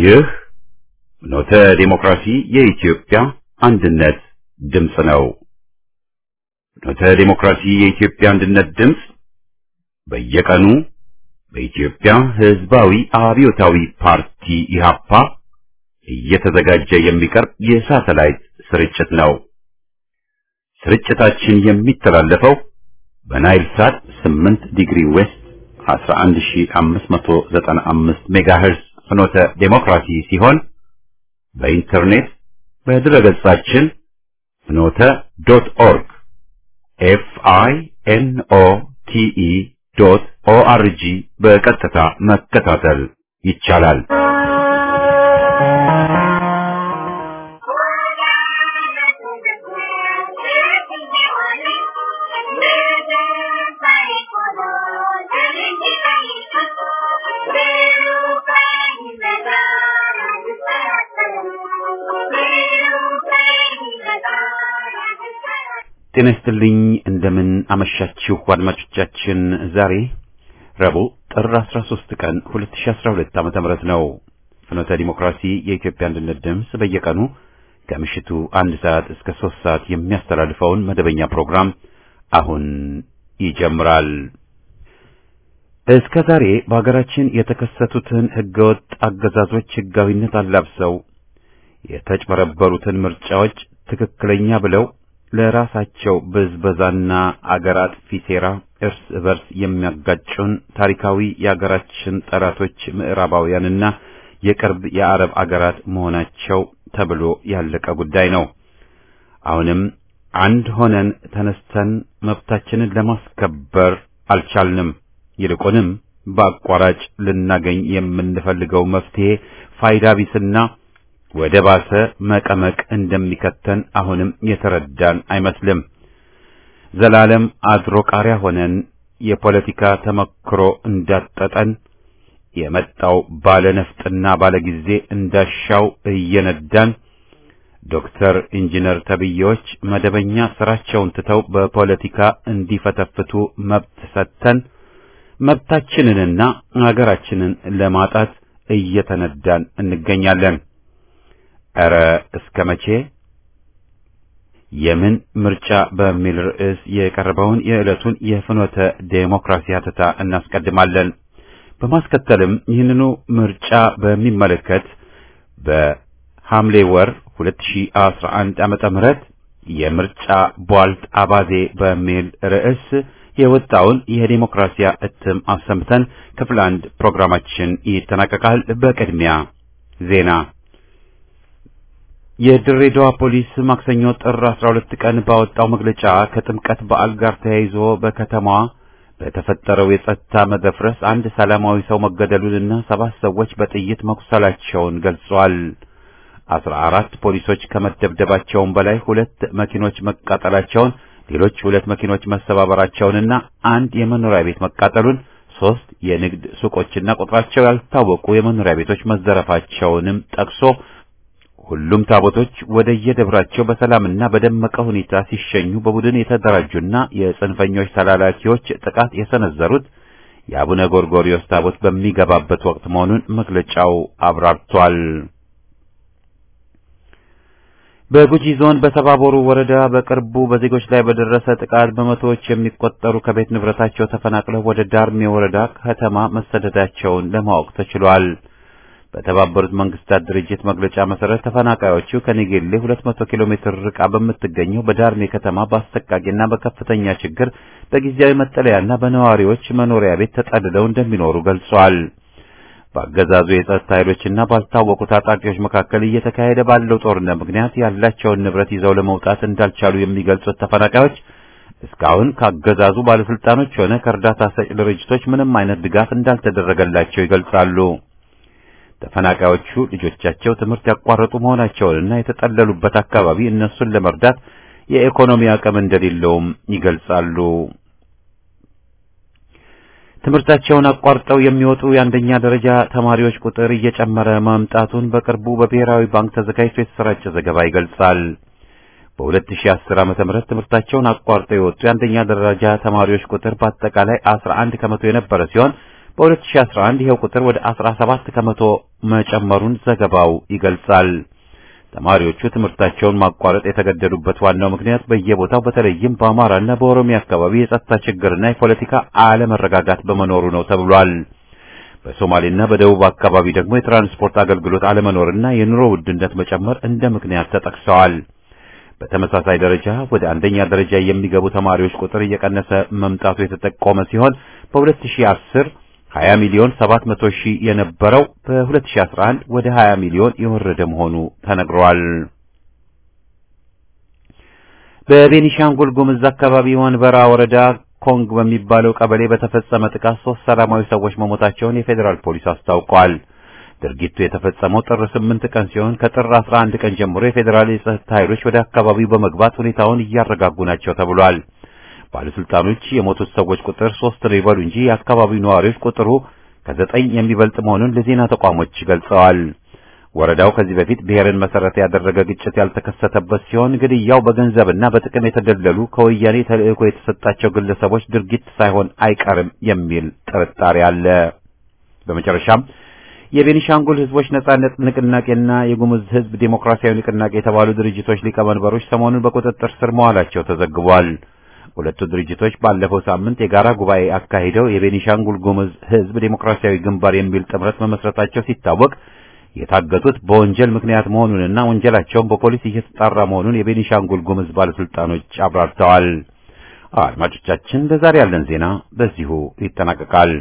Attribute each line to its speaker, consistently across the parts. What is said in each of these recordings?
Speaker 1: ይህ ኖተ ዲሞክራሲ የኢትዮጵያ አንድነት ድምፅ ነው። ኖተ ዲሞክራሲ የኢትዮጵያ አንድነት ድምፅ በየቀኑ በኢትዮጵያ ሕዝባዊ አብዮታዊ ፓርቲ ኢህአፓ እየተዘጋጀ የሚቀርብ የሳተላይት ስርጭት ነው። ስርጭታችን የሚተላለፈው በናይል ሳት 8 ዲግሪ ዌስት 11595 ሜጋሄርዝ ፍኖተ ዴሞክራሲ ሲሆን በኢንተርኔት በድረገጻችን ፍኖተ ዶት ኦርግ ኤፍ አይ ኤን ኦ ቲ ኢ ዶት ኦ አር ጂ በቀጥታ መከታተል ይቻላል። ጤና ይስጥልኝ። እንደምን አመሻችሁ አድማጮቻችን። ዛሬ ረቡዕ ጥር 13 ቀን 2012 ዓመተ ምህረት ነው። ፍኖተ ዲሞክራሲ የኢትዮጵያ አንድነት ድምፅ በየቀኑ ከምሽቱ አንድ ሰዓት እስከ ሶስት ሰዓት የሚያስተላልፈውን መደበኛ ፕሮግራም አሁን ይጀምራል። እስከ ዛሬ በሀገራችን የተከሰቱትን ህገወጥ አገዛዞች ህጋዊነት አላብሰው የተጭበረበሩትን ምርጫዎች ትክክለኛ ብለው ለራሳቸው ብዝበዛና አገር አጥፊ ሴራ እርስ በርስ የሚያጋጩን ታሪካዊ የአገራችን ጠላቶች ምዕራባውያንና የቅርብ የአረብ አገራት መሆናቸው ተብሎ ያለቀ ጉዳይ ነው። አሁንም አንድ ሆነን ተነስተን መብታችንን ለማስከበር አልቻልንም። ይልቁንም በአቋራጭ ልናገኝ የምንፈልገው መፍትሄ ፋይዳ ቢስና ወደ ባሰ መቀመቅ እንደሚከተን አሁንም የተረዳን አይመስልም። ዘላለም አድሮ ቃሪያ ሆነን የፖለቲካ ተመክሮ እንዳጠጠን የመጣው ባለ ነፍጥና ባለ ጊዜ እንዳሻው እየነዳን ዶክተር ኢንጂነር ተብዬዎች መደበኛ ስራቸውን ትተው በፖለቲካ እንዲፈተፍቱ መብት ሰጥተን መብታችንንና ሀገራችንን ለማጣት እየተነዳን እንገኛለን። ኧረ እስከ መቼ? የምን ምርጫ በሚል ርዕስ የቀረበውን የዕለቱን የፍኖተ ዴሞክራሲ ሀተታ እናስቀድማለን። በማስከተልም ይህንኑ ምርጫ በሚመለከት በሐምሌ ወር 2011 ዓመተ ምህረት የምርጫ ቧልት አባዜ በሚል ርዕስ የወጣውን የዴሞክራሲያ እትም አሰምተን ክፍል አንድ ፕሮግራማችን ይጠናቀቃል። በቅድሚያ ዜና የድሬዳዋ ፖሊስ ማክሰኞ ጥር 12 ቀን ባወጣው መግለጫ ከጥምቀት በዓል ጋር ተያይዞ በከተማዋ በተፈጠረው የጸጥታ መደፍረስ አንድ ሰላማዊ ሰው መገደሉንና ሰባት ሰዎች በጥይት መቁሰላቸውን ገልጿል። አስራ አራት ፖሊሶች ከመደብደባቸውም በላይ ሁለት መኪኖች መቃጠላቸውን፣ ሌሎች ሁለት መኪኖች መሰባበራቸውንና አንድ የመኖሪያ ቤት መቃጠሉን፣ ሶስት የንግድ ሱቆችና ቁጥራቸው ያልታወቁ የመኖሪያ ቤቶች መዘረፋቸውንም ጠቅሶ ሁሉም ታቦቶች ወደ የደብራቸው በሰላምና በደመቀ ሁኔታ ሲሸኙ በቡድን የተደራጁና የጽንፈኞች ተላላኪዎች ጥቃት የሰነዘሩት የአቡነ ጎርጎሪዮስ ታቦት በሚገባበት ወቅት መሆኑን መግለጫው አብራርቷል። በጉጂ ዞን በሰባቦሩ ወረዳ በቅርቡ በዜጎች ላይ በደረሰ ጥቃት በመቶዎች የሚቆጠሩ ከቤት ንብረታቸው ተፈናቅለው ወደ ዳርሜ ወረዳ ከተማ መሰደዳቸውን ለማወቅ ተችሏል። በተባበሩት መንግስታት ድርጅት መግለጫ መሰረት ተፈናቃዮቹ ከኔጌሌ 200 ኪሎ ሜትር ርቃ በምትገኘው በዳርሜ ከተማ በአሰቃቂና በከፍተኛ ችግር በጊዜያዊ መጠለያና በነዋሪዎች መኖሪያ ቤት ተጠልለው እንደሚኖሩ ገልጿል። በአገዛዙ የጸጥታ ኃይሎችና ባልታወቁ ታጣቂዎች መካከል እየተካሄደ ባለው ጦርነት ምክንያት ያላቸውን ንብረት ይዘው ለመውጣት እንዳልቻሉ የሚገልጹት ተፈናቃዮች እስካሁን ካገዛዙ ባለስልጣኖች ሆነ ከእርዳታ ሰጪ ድርጅቶች ምንም አይነት ድጋፍ እንዳልተደረገላቸው ይገልጻሉ። ተፈናቃዮቹ ልጆቻቸው ትምህርት ያቋረጡ መሆናቸውንና የተጠለሉበት አካባቢ እነሱን ለመርዳት የኢኮኖሚ አቅም እንደሌለውም ይገልጻሉ። ትምህርታቸውን አቋርጠው የሚወጡ የአንደኛ ደረጃ ተማሪዎች ቁጥር እየጨመረ መምጣቱን በቅርቡ በብሔራዊ ባንክ ተዘጋጅቶ የተሰራጨ ዘገባ ይገልጻል። በ2010 ዓመተ ምህረት ትምህርታቸውን አቋርጠው የወጡ የአንደኛ ደረጃ ተማሪዎች ቁጥር በአጠቃላይ 11 ከመቶ የነበረ ሲሆን በ2011 ይኸው ቁጥር ወደ 17 ከመቶ መጨመሩን ዘገባው ይገልጻል። ተማሪዎቹ ትምህርታቸውን ማቋረጥ የተገደዱበት ዋናው ምክንያት በየቦታው በተለይም በአማራና በኦሮሚያ አካባቢ የጸጥታ ችግርና የፖለቲካ አለመረጋጋት በመኖሩ ነው ተብሏል። በሶማሌና በደቡብ አካባቢ ደግሞ የትራንስፖርት አገልግሎት አለመኖርና የኑሮ ውድነት መጨመር እንደ ምክንያት ተጠቅሰዋል። በተመሳሳይ ደረጃ ወደ አንደኛ ደረጃ የሚገቡ ተማሪዎች ቁጥር እየቀነሰ መምጣቱ የተጠቆመ ሲሆን በ2010 20 ሚሊዮን 700 ሺህ የነበረው በ2011 ወደ 20 ሚሊዮን የወረደ መሆኑ ተነግሯል። በቤኒሻንጉል ጉምዝ አካባቢ ወንበራ ወረዳ ኮንግ በሚባለው ቀበሌ በተፈጸመ ጥቃት ሶስት ሰላማዊ ሰዎች መሞታቸውን የፌዴራል ፖሊስ አስታውቋል። ድርጊቱ የተፈጸመው ጥር 8 ቀን ሲሆን ከጥር 11 ቀን ጀምሮ የፌዴራል የጸጥታ ኃይሎች ወደ አካባቢው በመግባት ሁኔታውን እያረጋጉ ናቸው ተብሏል። ባለስልጣኖች የሞቱት ሰዎች ቁጥር ሶስት ነው ይበሉ እንጂ የአካባቢው ነዋሪዎች ቁጥሩ ከዘጠኝ የሚበልጥ መሆኑን ለዜና ተቋሞች ገልጸዋል። ወረዳው ከዚህ በፊት ብሔርን መሰረት ያደረገ ግጭት ያልተከሰተበት ሲሆን ግድያው በገንዘብና በጥቅም የተደለሉ ከወያኔ ተልዕኮ የተሰጣቸው ግለሰቦች ድርጊት ሳይሆን አይቀርም የሚል ጥርጣሬ አለ። በመጨረሻም የቤኒሻንጉል ሕዝቦች ነጻነት ንቅናቄና የጉሙዝ ሕዝብ ዴሞክራሲያዊ ንቅናቄ የተባሉ ድርጅቶች ሊቀመንበሮች ሰሞኑን በቁጥጥር ስር መዋላቸው ተዘግቧል። ሁለቱ ድርጅቶች ባለፈው ሳምንት የጋራ ጉባኤ አካሂደው የቤኒሻንጉል ጉሙዝ ሕዝብ ዴሞክራሲያዊ ግንባር የሚል ጥምረት መመስረታቸው ሲታወቅ የታገቱት በወንጀል ምክንያት መሆኑንና ወንጀላቸውን በፖሊስ እየተጣራ መሆኑን የቤኒሻንጉል ጉሙዝ ባለስልጣኖች አብራርተዋል። አድማጮቻችን፣ ለዛሬ ያለን ዜና በዚሁ ይጠናቀቃል።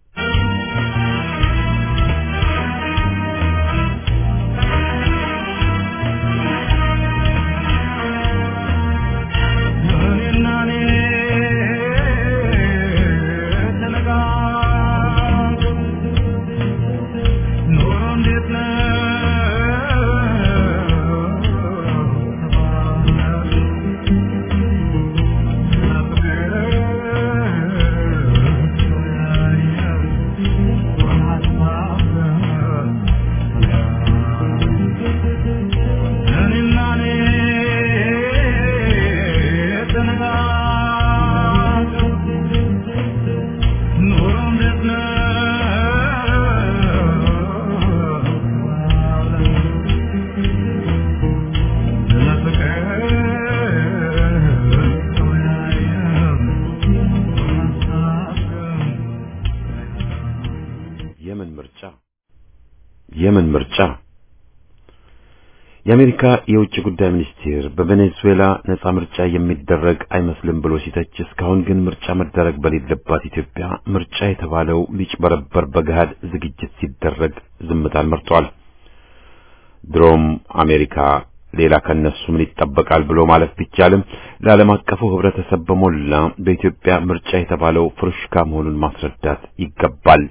Speaker 1: የምን ምርጫ የምን ምርጫ? የአሜሪካ የውጭ ጉዳይ ሚኒስቴር በቬኔዙዌላ ነጻ ምርጫ የሚደረግ አይመስልም ብሎ ሲተች፣ እስካሁን ግን ምርጫ መደረግ በሌለባት ኢትዮጵያ ምርጫ የተባለው ሊጭበረበር በገሃድ ዝግጅት ሲደረግ ዝምታን መርጧል። ድሮም አሜሪካ ሌላ ከነሱ ምን ይጠበቃል ብሎ ማለት ቢቻልም ለዓለም አቀፉ ሕብረተሰብ በሞላ በኢትዮጵያ ምርጫ የተባለው ፍሩሽካ መሆኑን ማስረዳት ይገባል።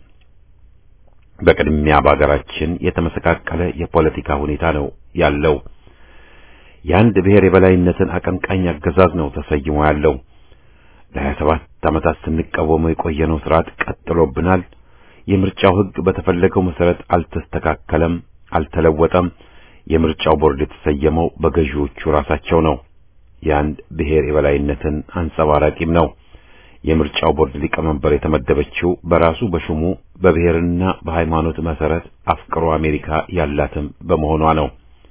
Speaker 1: በቅድሚያ በሀገራችን የተመሰቃቀለ የፖለቲካ ሁኔታ ነው ያለው። የአንድ ብሔር የበላይነትን አቀንቃኝ አገዛዝ ነው ተሰይሞ ያለው። ለሀያ ሰባት ዓመታት ስንቃወመው የቆየነው ስርዓት ቀጥሎብናል። የምርጫው ሕግ በተፈለገው መሰረት አልተስተካከለም፣ አልተለወጠም። የምርጫው ቦርድ የተሰየመው በገዢዎቹ ራሳቸው ነው። የአንድ ብሔር የበላይነትን አንጸባራቂም ነው። የምርጫው ቦርድ ሊቀመንበር የተመደበችው በራሱ በሹሙ በብሔርና በሃይማኖት መሰረት አፍቅሮ አሜሪካ ያላትም በመሆኗ ነው።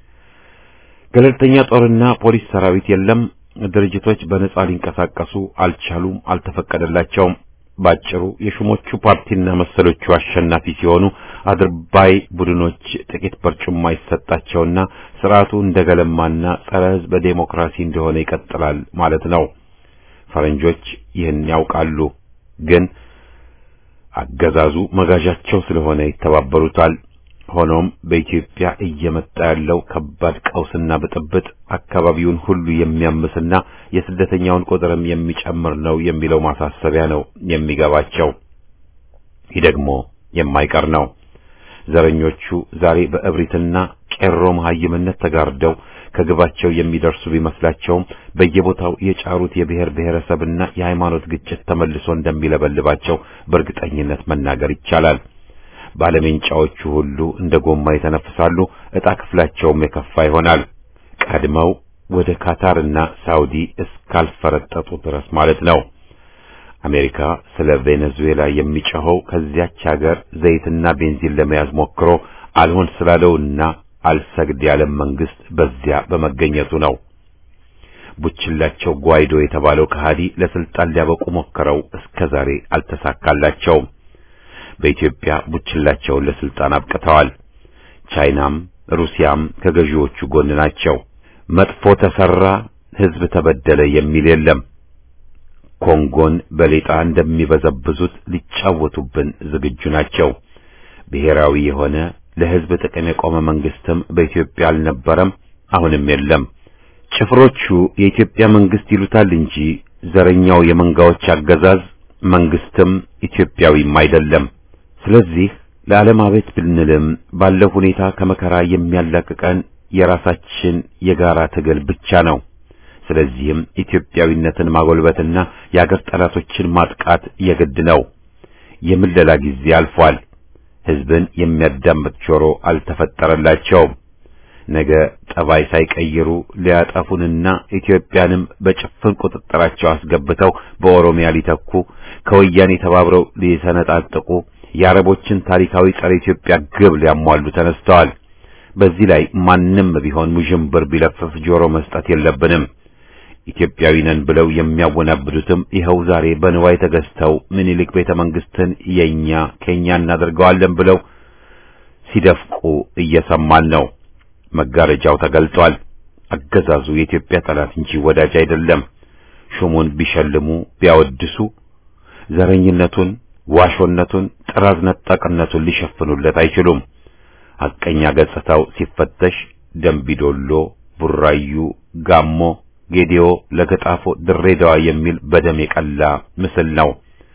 Speaker 1: ገለልተኛ ጦርና ፖሊስ ሰራዊት የለም። ድርጅቶች በነጻ ሊንቀሳቀሱ አልቻሉም፣ አልተፈቀደላቸውም። ባጭሩ የሹሞቹ ፓርቲና መሰሎቹ አሸናፊ ሲሆኑ አድርባይ ቡድኖች ጥቂት በርጩማ ይሰጣቸውና ስርዓቱ እንደገለማና ጸረ ሕዝብ ዴሞክራሲ እንደሆነ ይቀጥላል ማለት ነው። ፈረንጆች ይህን ያውቃሉ፣ ግን አገዛዙ መጋዣቸው ስለሆነ ይተባበሩታል። ሆኖም በኢትዮጵያ እየመጣ ያለው ከባድ ቀውስና ብጥብጥ አካባቢውን ሁሉ የሚያምስና የስደተኛውን ቁጥርም የሚጨምር ነው የሚለው ማሳሰቢያ ነው የሚገባቸው። ይህ ደግሞ የማይቀር ነው። ዘረኞቹ ዛሬ በእብሪትና ቄሮ መሐይምነት ተጋርደው ከግባቸው የሚደርሱ ቢመስላቸውም በየቦታው የጫሩት የብሔር ብሔረሰብና የሃይማኖት ግጭት ተመልሶ እንደሚለበልባቸው በእርግጠኝነት መናገር ይቻላል። ባለሜንጫዎቹ ሁሉ እንደ ጎማ ይተነፍሳሉ። ዕጣ ክፍላቸውም የከፋ ይሆናል። ቀድመው ወደ ካታርና ሳውዲ እስካልፈረጠጡ ድረስ ማለት ነው። አሜሪካ ስለ ቬኔዙዌላ የሚጮኸው ከዚያች ሀገር ዘይትና ቤንዚን ለመያዝ ሞክሮ አልሆን ስላለውና አልሰግድ ያለም መንግስት በዚያ በመገኘቱ ነው። ቡችላቸው ጓይዶ የተባለው ከሃዲ ለስልጣን ሊያበቁ ሞክረው እስከ ዛሬ አልተሳካላቸውም። በኢትዮጵያ ቡችላቸውን ለስልጣን አብቅተዋል። ቻይናም ሩሲያም ከገዢዎቹ ጎን ናቸው። መጥፎ ተሰራ፣ ህዝብ ተበደለ የሚል የለም። ኮንጎን በሌጣ እንደሚበዘብዙት ሊጫወቱብን ዝግጁ ናቸው። ብሔራዊ የሆነ ለህዝብ ጥቅም የቆመ መንግስትም በኢትዮጵያ አልነበረም፣ አሁንም የለም። ጭፍሮቹ የኢትዮጵያ መንግስት ይሉታል እንጂ ዘረኛው የመንጋዎች አገዛዝ መንግስትም ኢትዮጵያዊም አይደለም። ስለዚህ ለዓለም አቤት ብንልም ባለው ሁኔታ ከመከራ የሚያላቅቀን የራሳችን የጋራ ትግል ብቻ ነው። ስለዚህም ኢትዮጵያዊነትን ማጎልበትና የአገር ጠላቶችን ማጥቃት የግድ ነው። የምለላ ጊዜ አልፏል። ህዝብን የሚያዳምጥ ጆሮ አልተፈጠረላቸውም። ነገ ጠባይ ሳይቀይሩ ሊያጠፉንና ኢትዮጵያንም በጭፍን ቁጥጥራቸው አስገብተው በኦሮሚያ ሊተኩ ከወያኔ ተባብረው ሊሰነጣጥቁ የአረቦችን ታሪካዊ ጸረ ኢትዮጵያ ግብ ሊያሟሉ ተነስተዋል። በዚህ ላይ ማንም ቢሆን ውዥንብር ቢለፍፍ ጆሮ መስጠት የለብንም። ኢትዮጵያዊ ነን ብለው የሚያወናብዱትም ይኸው ዛሬ በንዋይ ተገዝተው ምኒልክ ቤተ መንግስትን የኛ ከኛ እናደርገዋለን ብለው ሲደፍቁ እየሰማን ነው። መጋረጃው ተገልጧል። አገዛዙ የኢትዮጵያ ጠላት እንጂ ወዳጅ አይደለም። ሹሙን ቢሸልሙ ቢያወድሱ ዘረኝነቱን፣ ዋሾነቱን፣ ጥራዝ ነጣቅነቱን ሊሸፍኑለት አይችሉም። ሐቀኛ ገጽታው ሲፈተሽ ደምቢዶሎ፣ ቡራዩ፣ ጋሞ፣ ጌዲዮ፣ ለገጣፎ፣ ድሬዳዋ የሚል በደም የቀላ ምስል ነው።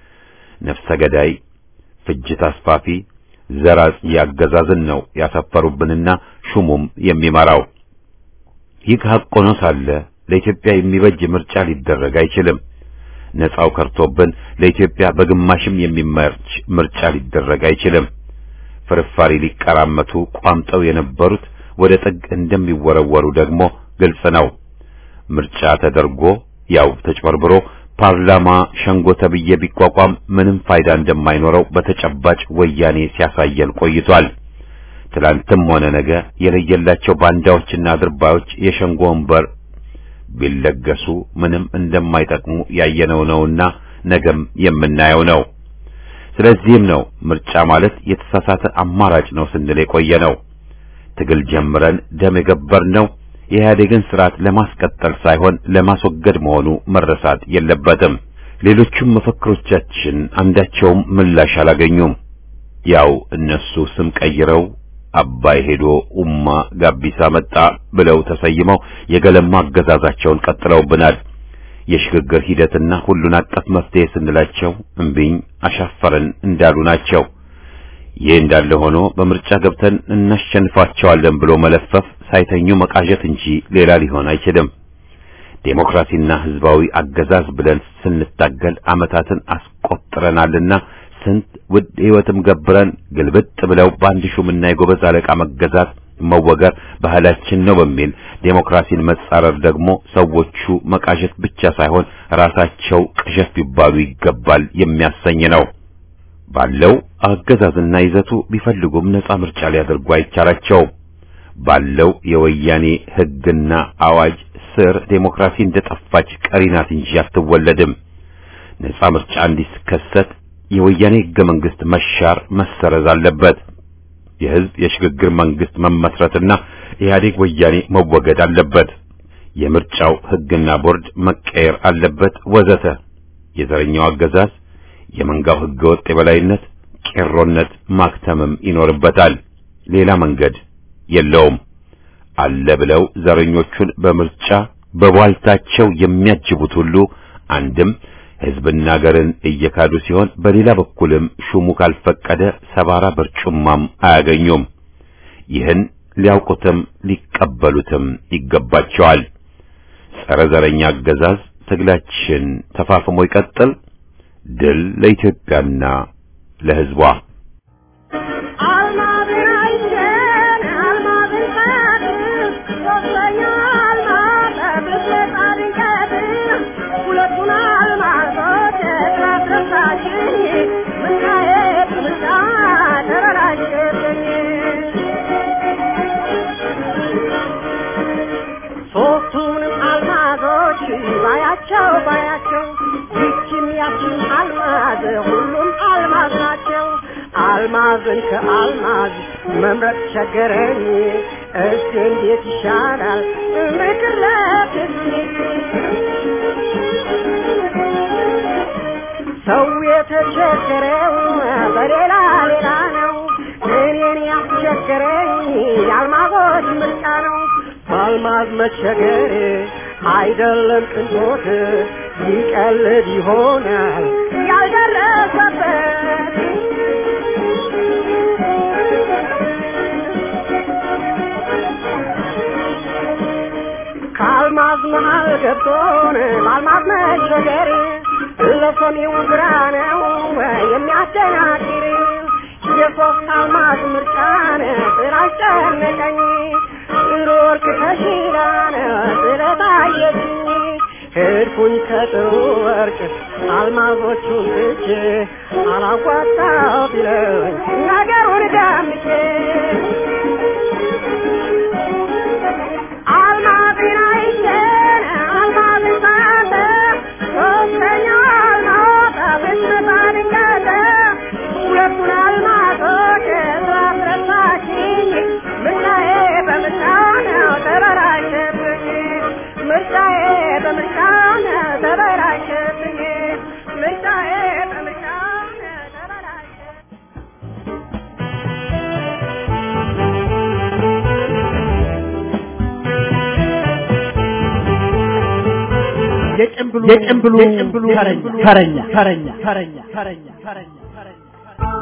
Speaker 1: ነፍሰ ገዳይ፣ ፍጅት አስፋፊ፣ ዘር አጽጂ አገዛዝን ነው ያሰፈሩብንና ሹሙም የሚመራው። ይህ ሐቅ ሆኖ ሳለ ለኢትዮጵያ የሚበጅ ምርጫ ሊደረግ አይችልም። ነፃው ከርቶብን ለኢትዮጵያ በግማሽም የሚመርጭ ምርጫ ሊደረግ አይችልም። ፍርፋሪ ሊቀራመቱ ቋምጠው የነበሩት ወደ ጥግ እንደሚወረወሩ ደግሞ ግልጽ ነው። ምርጫ ተደርጎ ያው ተጭበርብሮ ፓርላማ ሸንጎ ተብዬ ቢቋቋም ምንም ፋይዳ እንደማይኖረው በተጨባጭ ወያኔ ሲያሳየን ቆይቷል። ትላንትም ሆነ ነገ የለየላቸው ባንዳዎችና አድርባዮች የሸንጎ ወንበር ቢለገሱ ምንም እንደማይጠቅሙ ያየነው ነውና ነገም የምናየው ነው። ስለዚህም ነው ምርጫ ማለት የተሳሳተ አማራጭ ነው ስንል የቆየ ነው። ትግል ጀምረን ደም የገበርነው የኢህአዴግን ስርዓት ለማስቀጠል ሳይሆን ለማስወገድ መሆኑ መረሳት የለበትም። ሌሎቹም መፈክሮቻችን አንዳቸውም ምላሽ አላገኙም። ያው እነሱ ስም ቀይረው አባይ ሄዶ ኡማ ጋቢሳ መጣ ብለው ተሰይመው የገለማ አገዛዛቸውን ቀጥለውብናል። የሽግግር ሂደትና ሁሉን አቀፍ መፍትሄ ስንላቸው እምቢኝ አሻፈረን እንዳሉ ናቸው። ይህ እንዳለ ሆኖ በምርጫ ገብተን እናሸንፋቸዋለን ብሎ መለፈፍ ሳይተኙ መቃዠት እንጂ ሌላ ሊሆን አይችልም። ዴሞክራሲና ህዝባዊ አገዛዝ ብለን ስንታገል ዓመታትን አስቆጥረናልና ስንት ውድ ህይወትም ገብረን ግልብጥ ብለው በአንድ ሹምና የጎበዝ አለቃ መገዛት መወገር ባህላችን ነው በሚል ዴሞክራሲን መጻረር ደግሞ ሰዎቹ መቃዠት ብቻ ሳይሆን ራሳቸው ቅዠት ቢባሉ ይገባል የሚያሰኝ ነው። ባለው አገዛዝና ይዘቱ ቢፈልጉም ነጻ ምርጫ ሊያደርጉ አይቻላቸውም። ባለው የወያኔ ህግና አዋጅ ስር ዴሞክራሲ እንደጠፋች ቀሪ ናት እንጂ አትወለድም። ነጻ ምርጫ እንዲከሰት የወያኔ ህገ መንግስት መሻር መሰረዝ አለበት። የህዝብ የሽግግር መንግስት መመስረትና ኢህአዴግ ወያኔ መወገድ አለበት። የምርጫው ህግና ቦርድ መቀየር አለበት ወዘተ። የዘረኛው አገዛዝ የመንጋው ህገ ወጥ የበላይነት ቄሮነት ማክተምም ይኖርበታል። ሌላ መንገድ የለውም። አለ ብለው ዘረኞቹን በምርጫ በቧልታቸው የሚያጅቡት ሁሉ አንድም ህዝብና ሀገርን እየካዱ ሲሆን በሌላ በኩልም ሹሙ ካልፈቀደ ሰባራ በርጩማም አያገኙም። ይህን ሊያውቁትም ሊቀበሉትም ይገባቸዋል። ጸረ ዘረኛ አገዛዝ ትግላችን ተፋፍሞ ይቀጥል። ድል ለኢትዮጵያና ለህዝቧ።
Speaker 2: Thank you. አንቺም አልማዝ ሁሉም አልማዝ ናቸው። አልማዝን ከአልማዝ መምረጥ ቸገረኝ። እስቲ እንዴት ይሻላል ምክረት ሰው የተቸገረው በሌላ ሌላ ነው። እኔን ያስቸገረኝ የአልማዞች ምርጫ ነው። በአልማዝ መቸገር አይደለም ቅንጦት ይቀልድ ይሆናል ያልደረሰበት ከአልማዝ መሃል ገብቶን በአልማዝ መቸገር ለሰሚው ግራ ነው የሚያደናግር የሶስት አልማዝ ምርጫን ስላስጨነቀኝ ሮርክ ተሽላን ስለታየችኝ ሄድኩኝ ከጥሩ ወርቅ አልማዞቹን ትቼ አላዋጣው ቢለኝ ነገሩን ዳምቼ አልማዝን አይቼን አልማዝን ሳለ ሶስተኛው አልማዝ ብትመጣ ድንገት ሁለቱን አልማዞች ስላስረሳችኝ ምርጫዬ በምርጫው ነው ተበላሸብኝ ምርጫዬ በምርጫው ነው ተበላሸብኝ ምርጫዬ በምርጫው ነው ተበላሸብኝ
Speaker 3: የጭምብሉ የጭምብሉ የጭምብሉ ተረኛ ተረኛ ተረኛ ተረኛ ተረኛ ተረኛ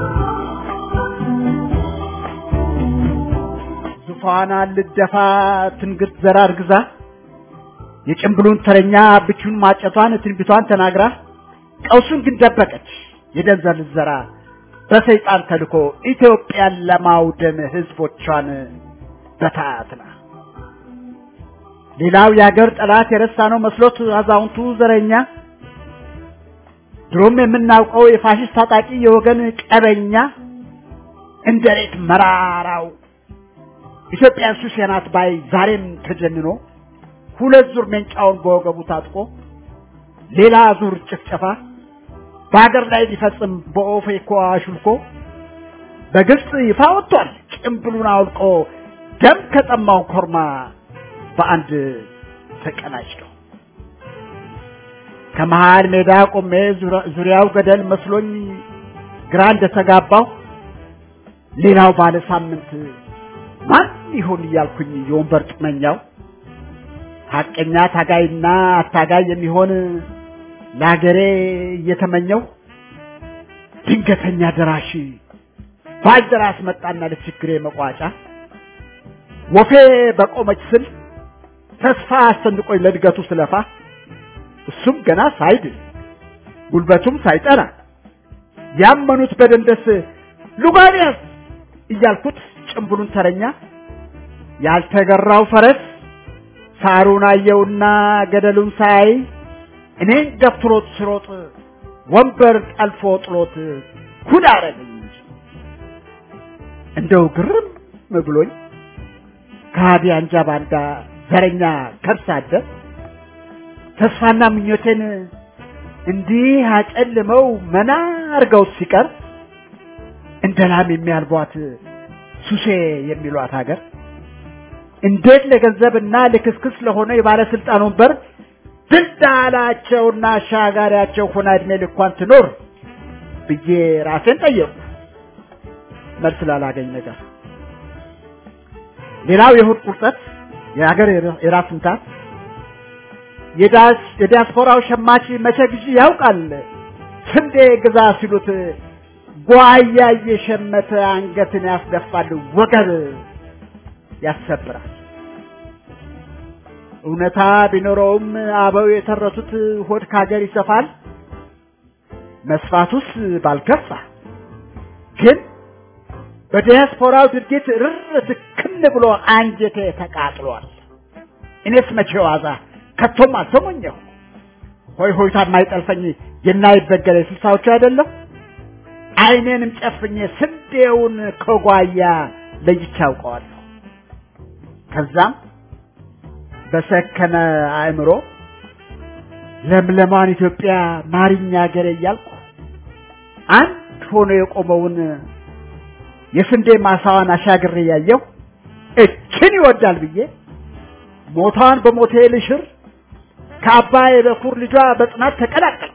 Speaker 3: ዙፋን ልደፋ ትንግት ዘራ እርግዛ የጭምብሉን ተረኛ ብቹን ማጨቷን ትንቢቷን ተናግራ ቀውሱን ግን ደበቀች የደንዘል ዘራ በሰይጣን ተልኮ ኢትዮጵያን ለማውደም ህዝቦቿን በታትና ሌላው የአገር ጠላት የረሳ ነው መስሎት አዛውንቱ ዘረኛ ድሮም የምናውቀው የፋሽስት ታጣቂ የወገን ቀበኛ እንደ ሬት መራራው ኢትዮጵያ ሱስ ናት ባይ ዛሬም ተጀንኖ ሁለት ዙር ሜንጫውን በወገቡ ታጥቆ ሌላ ዙር ጭፍጨፋ በሀገር ላይ ሊፈጽም በኦፌኮ አሹልኮ በግልጽ ይፋ ወጥቷል ጭምብሉን አውልቆ ደም ከጠማው ኮርማ በአንድ ተቀናጭተው ከመሃል ሜዳ ቆሜ ዙሪያው ገደል መስሎኝ ግራ እንደተጋባው ሌላው ባለ ሳምንት ማን ይሆን እያልኩኝ የወንበር ጥመኛው ሀቀኛ ታጋይና አታጋይ የሚሆን ለሀገሬ እየተመኘው ድንገተኛ ደራሽ ባልደራስ መጣና ለችግሬ መቋጫ ወፌ በቆመች ስል ተስፋ አስጨንቆኝ ለእድገቱ ስለፋ እሱም ገና ሳይድል ጉልበቱም ሳይጠና ያመኑት በደንደስ ሉጋንያስ እያልኩት ጭምብሉን ተረኛ ያልተገራው ፈረስ ሳሩን አየውና ገደሉን ሳይ እኔን ገፍትሮት ስሮጥ ወንበር ጠልፎ ጥሎት ኩል አረገኝ እንጂ እንደው ግርም ብሎኝ ከሃዲ አንጃ ባንዳ ዘረኛ ከርስ አደር ተስፋና ምኞቴን እንዲህ አጨልመው መና አርገው ሲቀር እንደ ላም የሚያልቧት ሱሴ የሚሏት ሀገር እንዴት ለገንዘብና ለክስክስ ለሆነ የባለስልጣን ወንበር ድልዳላቸውና አሻጋሪያቸው ሆና እድሜ ልኳን ትኖር ብዬ ራሴን ጠየቁ። መልስ ላላገኝ ነገር ሌላው የእሑድ ቁርጠት የሀገር የራስ ምታት የዲያስፖራው ሸማች መቼ ጊዜ ያውቃል ስንዴ ግዛ ሲሉት ጓያ እየሸመተ አንገትን ያስደፋል፣ ወገብ ያሰብራል። እውነታ ቢኖረውም አበው የተረቱት ሆድ ካገር ይሰፋል፣ መስፋቱስ ባልከፋ ግን በዲያስፖራው ድርጊት ርር ትክን ብሎ አንጀቴ ተቃጥሏል። እኔስ መቼ ዋዛ ከቶም አልሰሞኘሁ ሆይ ሆይታ የማይጠልፈኝ የናይበገረ ስልሳዎቹ አይደለም አይኔንም ጨፍኜ ስንዴውን ከጓያ ለይቼ አውቀዋለሁ። ከዛም በሰከነ አእምሮ ለምለማን ኢትዮጵያ ማሪኛ ሀገሬ እያልኩ አንድ ሆኖ የቆመውን የስንዴ ማሳዋን አሻግሬ ያየሁ እችን ይወዳል ብዬ ሞቷን በሞቴ ልሽር ከአባይ በኩር ልጇ በጽናት ተቀላቀልኩ።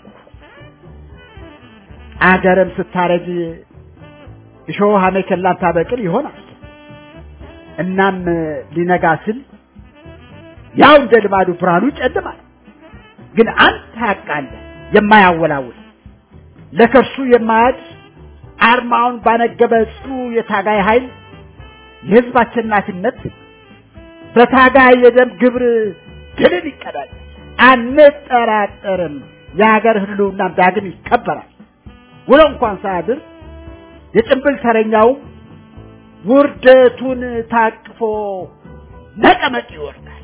Speaker 3: አገርም ስታረጅ እሾህ አሜከላን ታበቅል ይሆናል። እናም ሊነጋ ስል ያው እንደ ልማዱ ብርሃኑ ይጨልማል። ግን አንድ ሀቅ አለ የማያወላውል ለከርሱ የማያድ አርማውን ባነገበ ጽኑ የታጋይ ኃይል የህዝብ አሸናፊነት በታጋይ የደም ግብር ድልን ይቀዳል። አንጠራጠርም። የሀገር ህልውናም ዳግም ይከበራል። ውሎ እንኳን ሳያድር የጭንብል ተረኛውም ውርደቱን ታቅፎ ነቀመቅ ይወርዳል።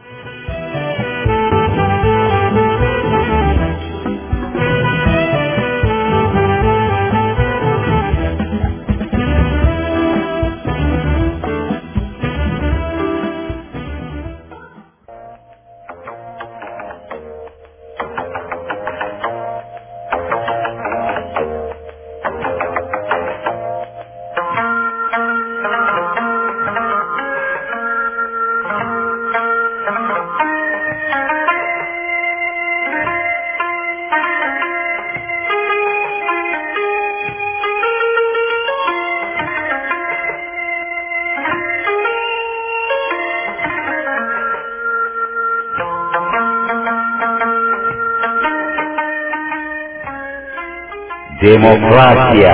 Speaker 1: ዴሞክራሲያ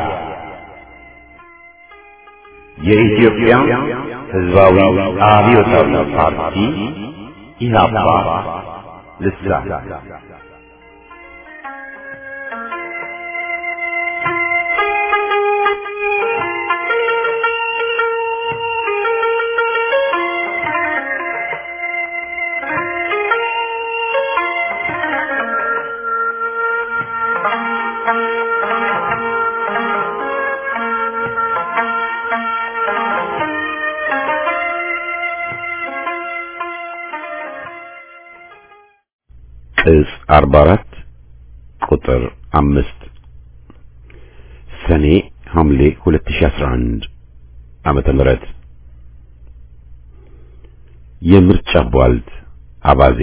Speaker 1: የኢትዮጵያ ሕዝባዊ አብዮታዊ ፓርቲ ኢህአፓ ልሳን ቅጽ 44 ቁጥር 5 ሰኔ ሐምሌ 2011 ዓመተ ምህረት የምርጫ ቧልት አባዜ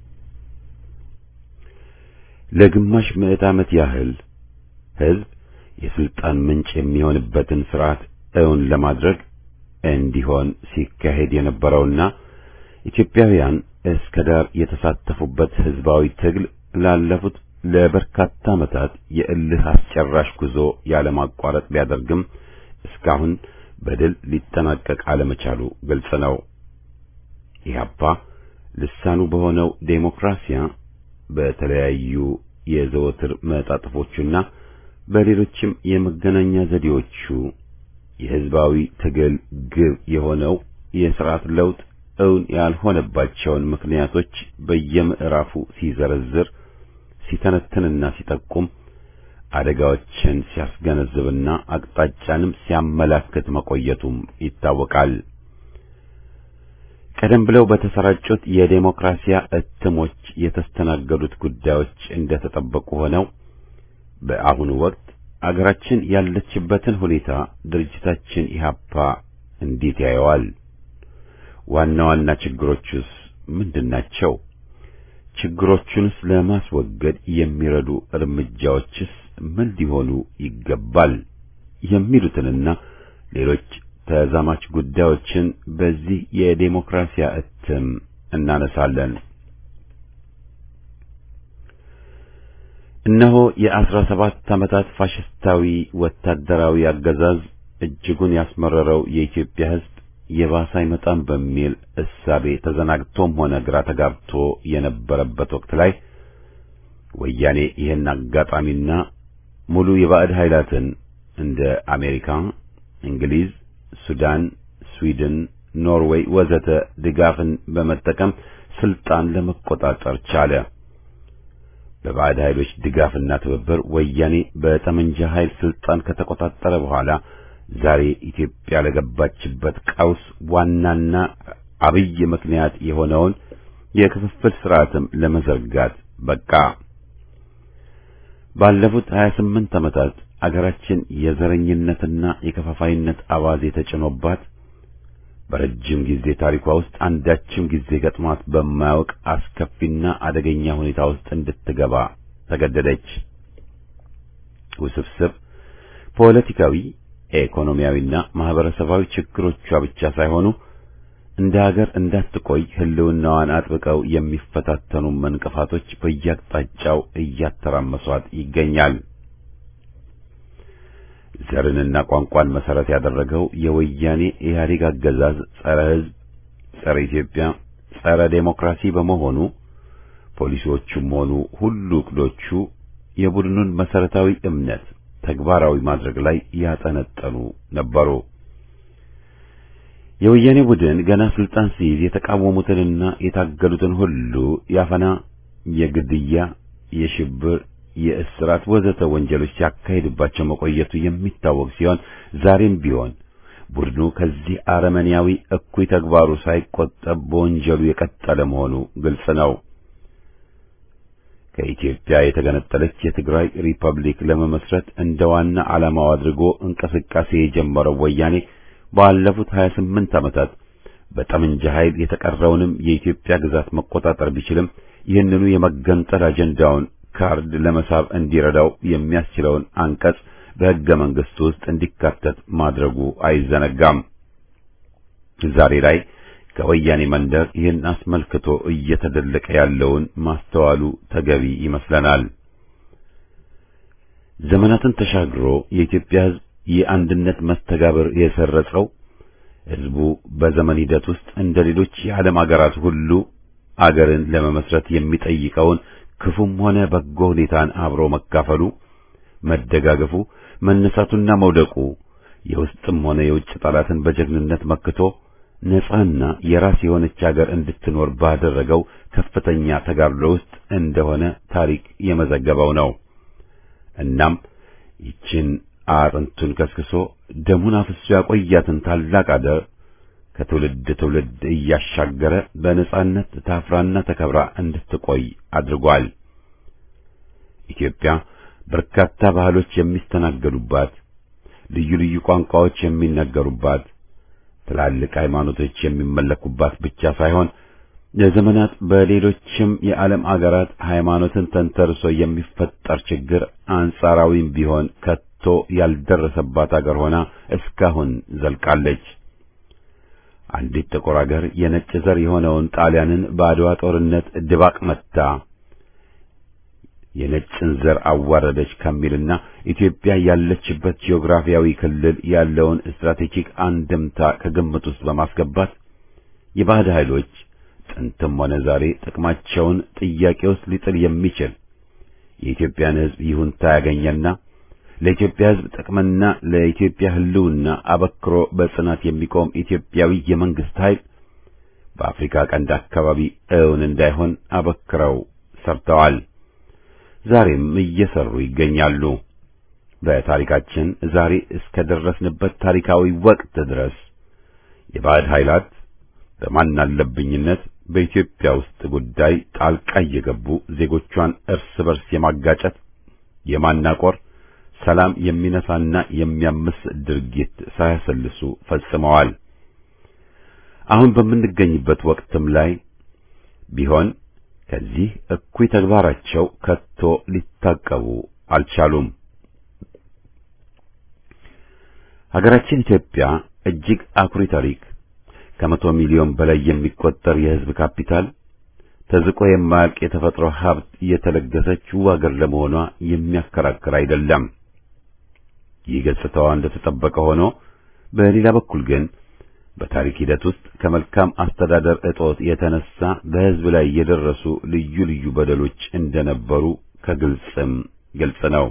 Speaker 1: ለግማሽ ምዕት ዓመት ያህል ሕዝብ የስልጣን ምንጭ የሚሆንበትን ስርዓት እውን ለማድረግ እንዲሆን ሲካሄድ የነበረውና ኢትዮጵያውያን እስከ ዳር የተሳተፉበት ህዝባዊ ትግል ላለፉት ለበርካታ ዓመታት የእልህ አስጨራሽ ጉዞ ያለማቋረጥ ቢያደርግም እስካሁን በድል ሊጠናቀቅ አለመቻሉ ግልጽ ነው። ኢህአፓ ልሳኑ በሆነው ዴሞክራሲያ በተለያዩ የዘወትር መጣጥፎቹና በሌሎችም የመገናኛ ዘዴዎቹ የህዝባዊ ትግል ግብ የሆነው የሥርዓት ለውጥ እውን ያልሆነባቸውን ምክንያቶች በየምዕራፉ ሲዘረዝር ሲተነትንና ሲጠቁም አደጋዎችን ሲያስገነዝብና አቅጣጫንም ሲያመላክት መቆየቱም ይታወቃል። ቀደም ብለው በተሰራጩት የዴሞክራሲያ እትሞች የተስተናገዱት ጉዳዮች እንደተጠበቁ ሆነው በአሁኑ ወቅት አገራችን ያለችበትን ሁኔታ ድርጅታችን ኢህአፓ እንዴት ያየዋል? ዋና ዋና ችግሮቹስ ምንድናቸው? ችግሮቹንስ ለማስወገድ የሚረዱ እርምጃዎችስ ምን ሊሆኑ ይገባል? የሚሉትንና ሌሎች ተዛማች ጉዳዮችን በዚህ የዴሞክራሲያ እትም እናነሳለን። እነሆ የአስራ ሰባት ዓመታት ፋሽስታዊ ወታደራዊ አገዛዝ እጅጉን ያስመረረው የኢትዮጵያ ሕዝብ የባሰ አይመጣም በሚል እሳቤ ተዘናግቶም ሆነ ግራ ተጋብቶ የነበረበት ወቅት ላይ ወያኔ ይህን አጋጣሚና ሙሉ የባዕድ ኃይላትን እንደ አሜሪካ፣ እንግሊዝ፣ ሱዳን፣ ስዊድን፣ ኖርዌይ ወዘተ ድጋፍን በመጠቀም ስልጣን ለመቆጣጠር ቻለ። በባዕድ ኃይሎች ድጋፍና ትብብር ወያኔ በጠመንጃ ኃይል ስልጣን ከተቆጣጠረ በኋላ ዛሬ ኢትዮጵያ ለገባችበት ቀውስ ዋናና አብይ ምክንያት የሆነውን የክፍፍል ስርዓትም ለመዘርጋት በቃ። ባለፉት 28 ዓመታት አገራችን የዘረኝነትና የከፋፋይነት አባዜ ተጭኖባት በረጅም ጊዜ ታሪኳ ውስጥ አንዳችም ጊዜ ገጥሟት በማያውቅ አስከፊና አደገኛ ሁኔታ ውስጥ እንድትገባ ተገደደች። ውስብስብ ፖለቲካዊ፣ ኢኮኖሚያዊና ማህበረሰባዊ ችግሮቿ ብቻ ሳይሆኑ እንደ ሀገር እንዳትቆይ ሕልውናዋን አጥብቀው የሚፈታተኑ እንቅፋቶች በየአቅጣጫው እያተራመሷት ይገኛል። ዘርንና ቋንቋን መሰረት ያደረገው የወያኔ ኢህአዴግ አገዛዝ ጸረ ሕዝብ፣ ጸረ ኢትዮጵያ፣ ጸረ ዴሞክራሲ በመሆኑ ፖሊሲዎቹም ሆኑ ሁሉ እቅዶቹ የቡድኑን መሰረታዊ እምነት ተግባራዊ ማድረግ ላይ ያጠነጠኑ ነበሩ። የወያኔ ቡድን ገና ስልጣን ሲይዝ የተቃወሙትንና የታገሉትን ሁሉ ያፈና፣ የግድያ፣ የሽብር የእስራት ወዘተ ወንጀሎች ሲያካሂድባቸው መቆየቱ የሚታወቅ ሲሆን ዛሬም ቢሆን ቡድኑ ከዚህ አረመኔያዊ እኩይ ተግባሩ ሳይቆጠብ በወንጀሉ የቀጠለ መሆኑ ግልጽ ነው። ከኢትዮጵያ የተገነጠለች የትግራይ ሪፐብሊክ ለመመስረት እንደ ዋና ዓላማው አድርጎ እንቅስቃሴ የጀመረው ወያኔ ባለፉት 28 ዓመታት በጠመንጃ ኃይል የተቀረውንም የኢትዮጵያ ግዛት መቆጣጠር ቢችልም ይህንኑ የመገንጠል አጀንዳውን ካርድ ለመሳብ እንዲረዳው የሚያስችለውን አንቀጽ በሕገ መንግሥቱ ውስጥ እንዲካተት ማድረጉ አይዘነጋም። ዛሬ ላይ ከወያኔ መንደር ይህን አስመልክቶ እየተደለቀ ያለውን ማስተዋሉ ተገቢ ይመስለናል። ዘመናትን ተሻግሮ የኢትዮጵያ ሕዝብ የአንድነት መስተጋብር የሰረጸው ሕዝቡ በዘመን ሂደት ውስጥ እንደ ሌሎች የዓለም አገራት ሁሉ አገርን ለመመስረት የሚጠይቀውን ክፉም ሆነ በጎ ሁኔታን አብሮ መካፈሉ፣ መደጋገፉ፣ መነሳቱና መውደቁ የውስጥም ሆነ የውጭ ጠላትን በጀግንነት መክቶ ነጻና የራስ የሆነች አገር እንድትኖር ባደረገው ከፍተኛ ተጋድሎ ውስጥ እንደሆነ ታሪክ የመዘገበው ነው። እናም ይችን አጥንቱን ከስክሶ ደሙን አፍሶ ያቆያትን ታላቅ አገር ከትውልድ ትውልድ እያሻገረ በነጻነት ታፍራና ተከብራ እንድትቆይ አድርጓል። ኢትዮጵያ በርካታ ባህሎች የሚስተናገዱባት፣ ልዩ ልዩ ቋንቋዎች የሚነገሩባት፣ ትላልቅ ሃይማኖቶች የሚመለኩባት ብቻ ሳይሆን ለዘመናት በሌሎችም የዓለም አገራት ሃይማኖትን ተንተርሶ የሚፈጠር ችግር አንጻራዊም ቢሆን ከቶ ያልደረሰባት አገር ሆና እስካሁን ዘልቃለች። አንዲት ጥቁር አገር የነጭ ዘር የሆነውን ጣሊያንን በአድዋ ጦርነት ድባቅ መታ የነጭን ዘር አዋረደች ከሚልና ኢትዮጵያ ያለችበት ጂኦግራፊያዊ ክልል ያለውን ስትራቴጂክ አንድምታ ከግምት ውስጥ በማስገባት የባዕድ ኃይሎች ጥንትም ሆነ ዛሬ ጥቅማቸውን ጥያቄ ውስጥ ሊጥል የሚችል የኢትዮጵያን ሕዝብ ይሁንታ ያገኘና ለኢትዮጵያ ሕዝብ ጥቅምና ለኢትዮጵያ ሕልውና አበክሮ በጽናት የሚቆም ኢትዮጵያዊ የመንግስት ኃይል በአፍሪካ ቀንድ አካባቢ እውን እንዳይሆን አበክረው ሰርተዋል። ዛሬም እየሰሩ ይገኛሉ። በታሪካችን ዛሬ እስከ ደረስንበት ታሪካዊ ወቅት ድረስ የባዕድ ኃይላት በማናለብኝነት በኢትዮጵያ ውስጥ ጉዳይ ጣልቃ እየገቡ ዜጎቿን እርስ በርስ የማጋጨት የማናቆር ሰላም የሚነሳና የሚያምስ ድርጊት ሳያሰልሱ ፈጽመዋል። አሁን በምንገኝበት ወቅትም ላይ ቢሆን ከዚህ እኩይ ተግባራቸው ከቶ ሊታቀቡ አልቻሉም። ሀገራችን ኢትዮጵያ እጅግ አኩሪ ታሪክ፣ ከመቶ ሚሊዮን በላይ የሚቆጠር የሕዝብ ካፒታል፣ ተዝቆ የማያልቅ የተፈጥሮ ሀብት የተለገሰችው አገር ለመሆኗ የሚያከራክር አይደለም። ይህ ገጽታዋ እንደተጠበቀ ሆኖ በሌላ በኩል ግን በታሪክ ሂደት ውስጥ ከመልካም አስተዳደር እጦት የተነሳ በሕዝብ ላይ የደረሱ ልዩ ልዩ በደሎች እንደነበሩ ከግልጽም ግልጽ ነው።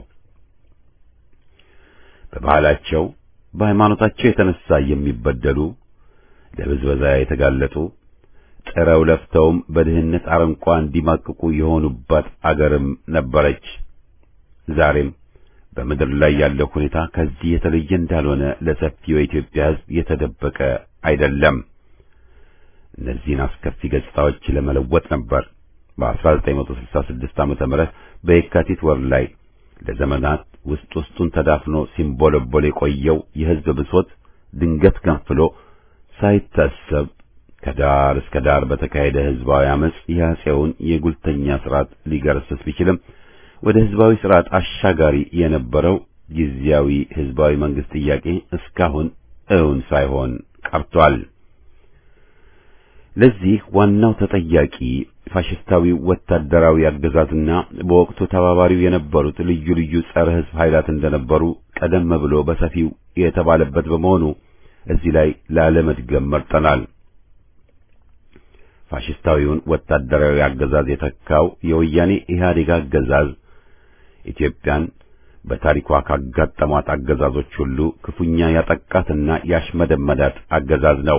Speaker 1: በባህላቸው በሃይማኖታቸው የተነሳ የሚበደሉ ለብዝበዛ የተጋለጡ ጥረው ለፍተውም በድህነት አረንቋ እንዲማቅቁ የሆኑባት አገርም ነበረች። ዛሬም በምድር ላይ ያለው ሁኔታ ከዚህ የተለየ እንዳልሆነ ለሰፊው የኢትዮጵያ ሕዝብ የተደበቀ አይደለም። እነዚህን አስከፊ ገጽታዎች ለመለወጥ ነበር በ1966 ዓመተ ምህረት በየካቲት ወር ላይ ለዘመናት ውስጥ ውስጡን ተዳፍኖ ሲንቦለቦል የቆየው የሕዝብ ብሶት ድንገት ገንፍሎ ሳይታሰብ ከዳር እስከ ዳር በተካሄደ ሕዝባዊ አመጽ የአፄውን የጉልተኛ ስርዓት ሊገረስስ ቢችልም ወደ ሕዝባዊ ስርዓት አሻጋሪ የነበረው ጊዜያዊ ሕዝባዊ መንግስት ጥያቄ እስካሁን እውን ሳይሆን ቀርቷል። ለዚህ ዋናው ተጠያቂ ፋሽስታዊው ወታደራዊ አገዛዝና በወቅቱ ተባባሪው የነበሩት ልዩ ልዩ ጸረ ሕዝብ ኃይላት እንደነበሩ ቀደም ብሎ በሰፊው የተባለበት በመሆኑ እዚህ ላይ ላለመድገም መርጠናል። ፋሽስታዊውን ወታደራዊ አገዛዝ የተካው የወያኔ ኢህአዴግ አገዛዝ ኢትዮጵያን በታሪኳ ካጋጠሟት አገዛዞች ሁሉ ክፉኛ ያጠቃትና ያሽመደመዳት አገዛዝ ነው።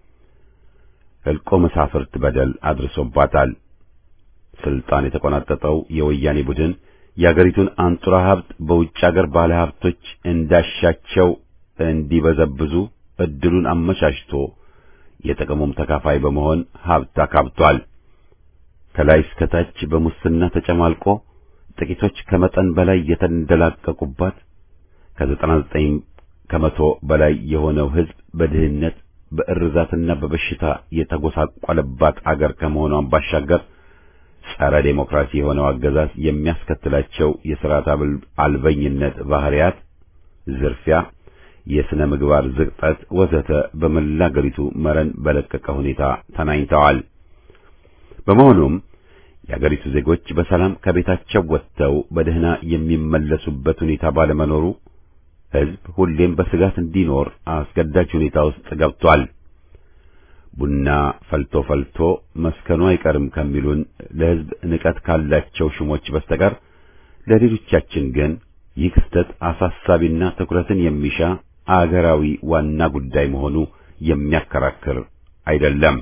Speaker 1: ሕልቆ መሳፍርት በደል አድርሶባታል። ስልጣን የተቆናጠጠው የወያኔ ቡድን የአገሪቱን አንጡራ ሀብት በውጭ አገር ባለ ሀብቶች እንዳሻቸው እንዲበዘብዙ እድሉን አመቻችቶ የጥቅሙም ተካፋይ በመሆን ሀብት አካብቷል። ከላይ እስከ ታች በሙስና ተጨማልቆ ጥቂቶች ከመጠን በላይ የተንደላቀቁባት ከዘጠና ዘጠኝ ከመቶ በላይ የሆነው ሕዝብ በድህነት በእርዛትና በበሽታ የተጎሳቆለባት አገር ከመሆኗን ባሻገር ጸረ ዴሞክራሲ የሆነው አገዛዝ የሚያስከትላቸው የሥርዓት አልበኝነት ባህሪያት፣ ዝርፊያ፣ የሥነ ምግባር ዝቅጠት ወዘተ በመላ አገሪቱ መረን በለቀቀ ሁኔታ ተናኝተዋል። በመሆኑም የአገሪቱ ዜጎች በሰላም ከቤታቸው ወጥተው በደህና የሚመለሱበት ሁኔታ ባለመኖሩ ሕዝብ ሁሌም በስጋት እንዲኖር አስገዳጅ ሁኔታ ውስጥ ገብቷል። ቡና ፈልቶ ፈልቶ መስከኑ አይቀርም ከሚሉን ለሕዝብ ንቀት ካላቸው ሹሞች በስተቀር ለሌሎቻችን ግን ይህ ክስተት አሳሳቢና ትኩረትን የሚሻ አገራዊ ዋና ጉዳይ መሆኑ የሚያከራክር አይደለም።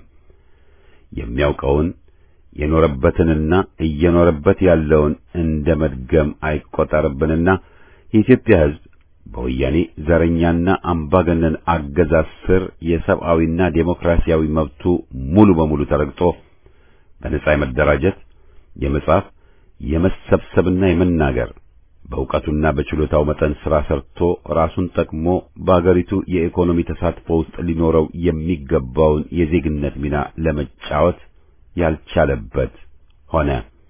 Speaker 1: የሚያውቀውን የኖረበትንና እየኖረበት ያለውን እንደ መድገም አይቆጠርብንና የኢትዮጵያ ሕዝብ በወያኔ ዘረኛና አምባገነን አገዛዝ ስር የሰብአዊና ዴሞክራሲያዊ መብቱ ሙሉ በሙሉ ተረግጦ በነጻ የመደራጀት፣ የመጻፍ፣ የመሰብሰብና የመናገር በእውቀቱና በችሎታው መጠን ሥራ ሰርቶ ራሱን ጠቅሞ በአገሪቱ የኢኮኖሚ ተሳትፎ ውስጥ ሊኖረው የሚገባውን የዜግነት ሚና ለመጫወት ያልቻለበት ሆነ።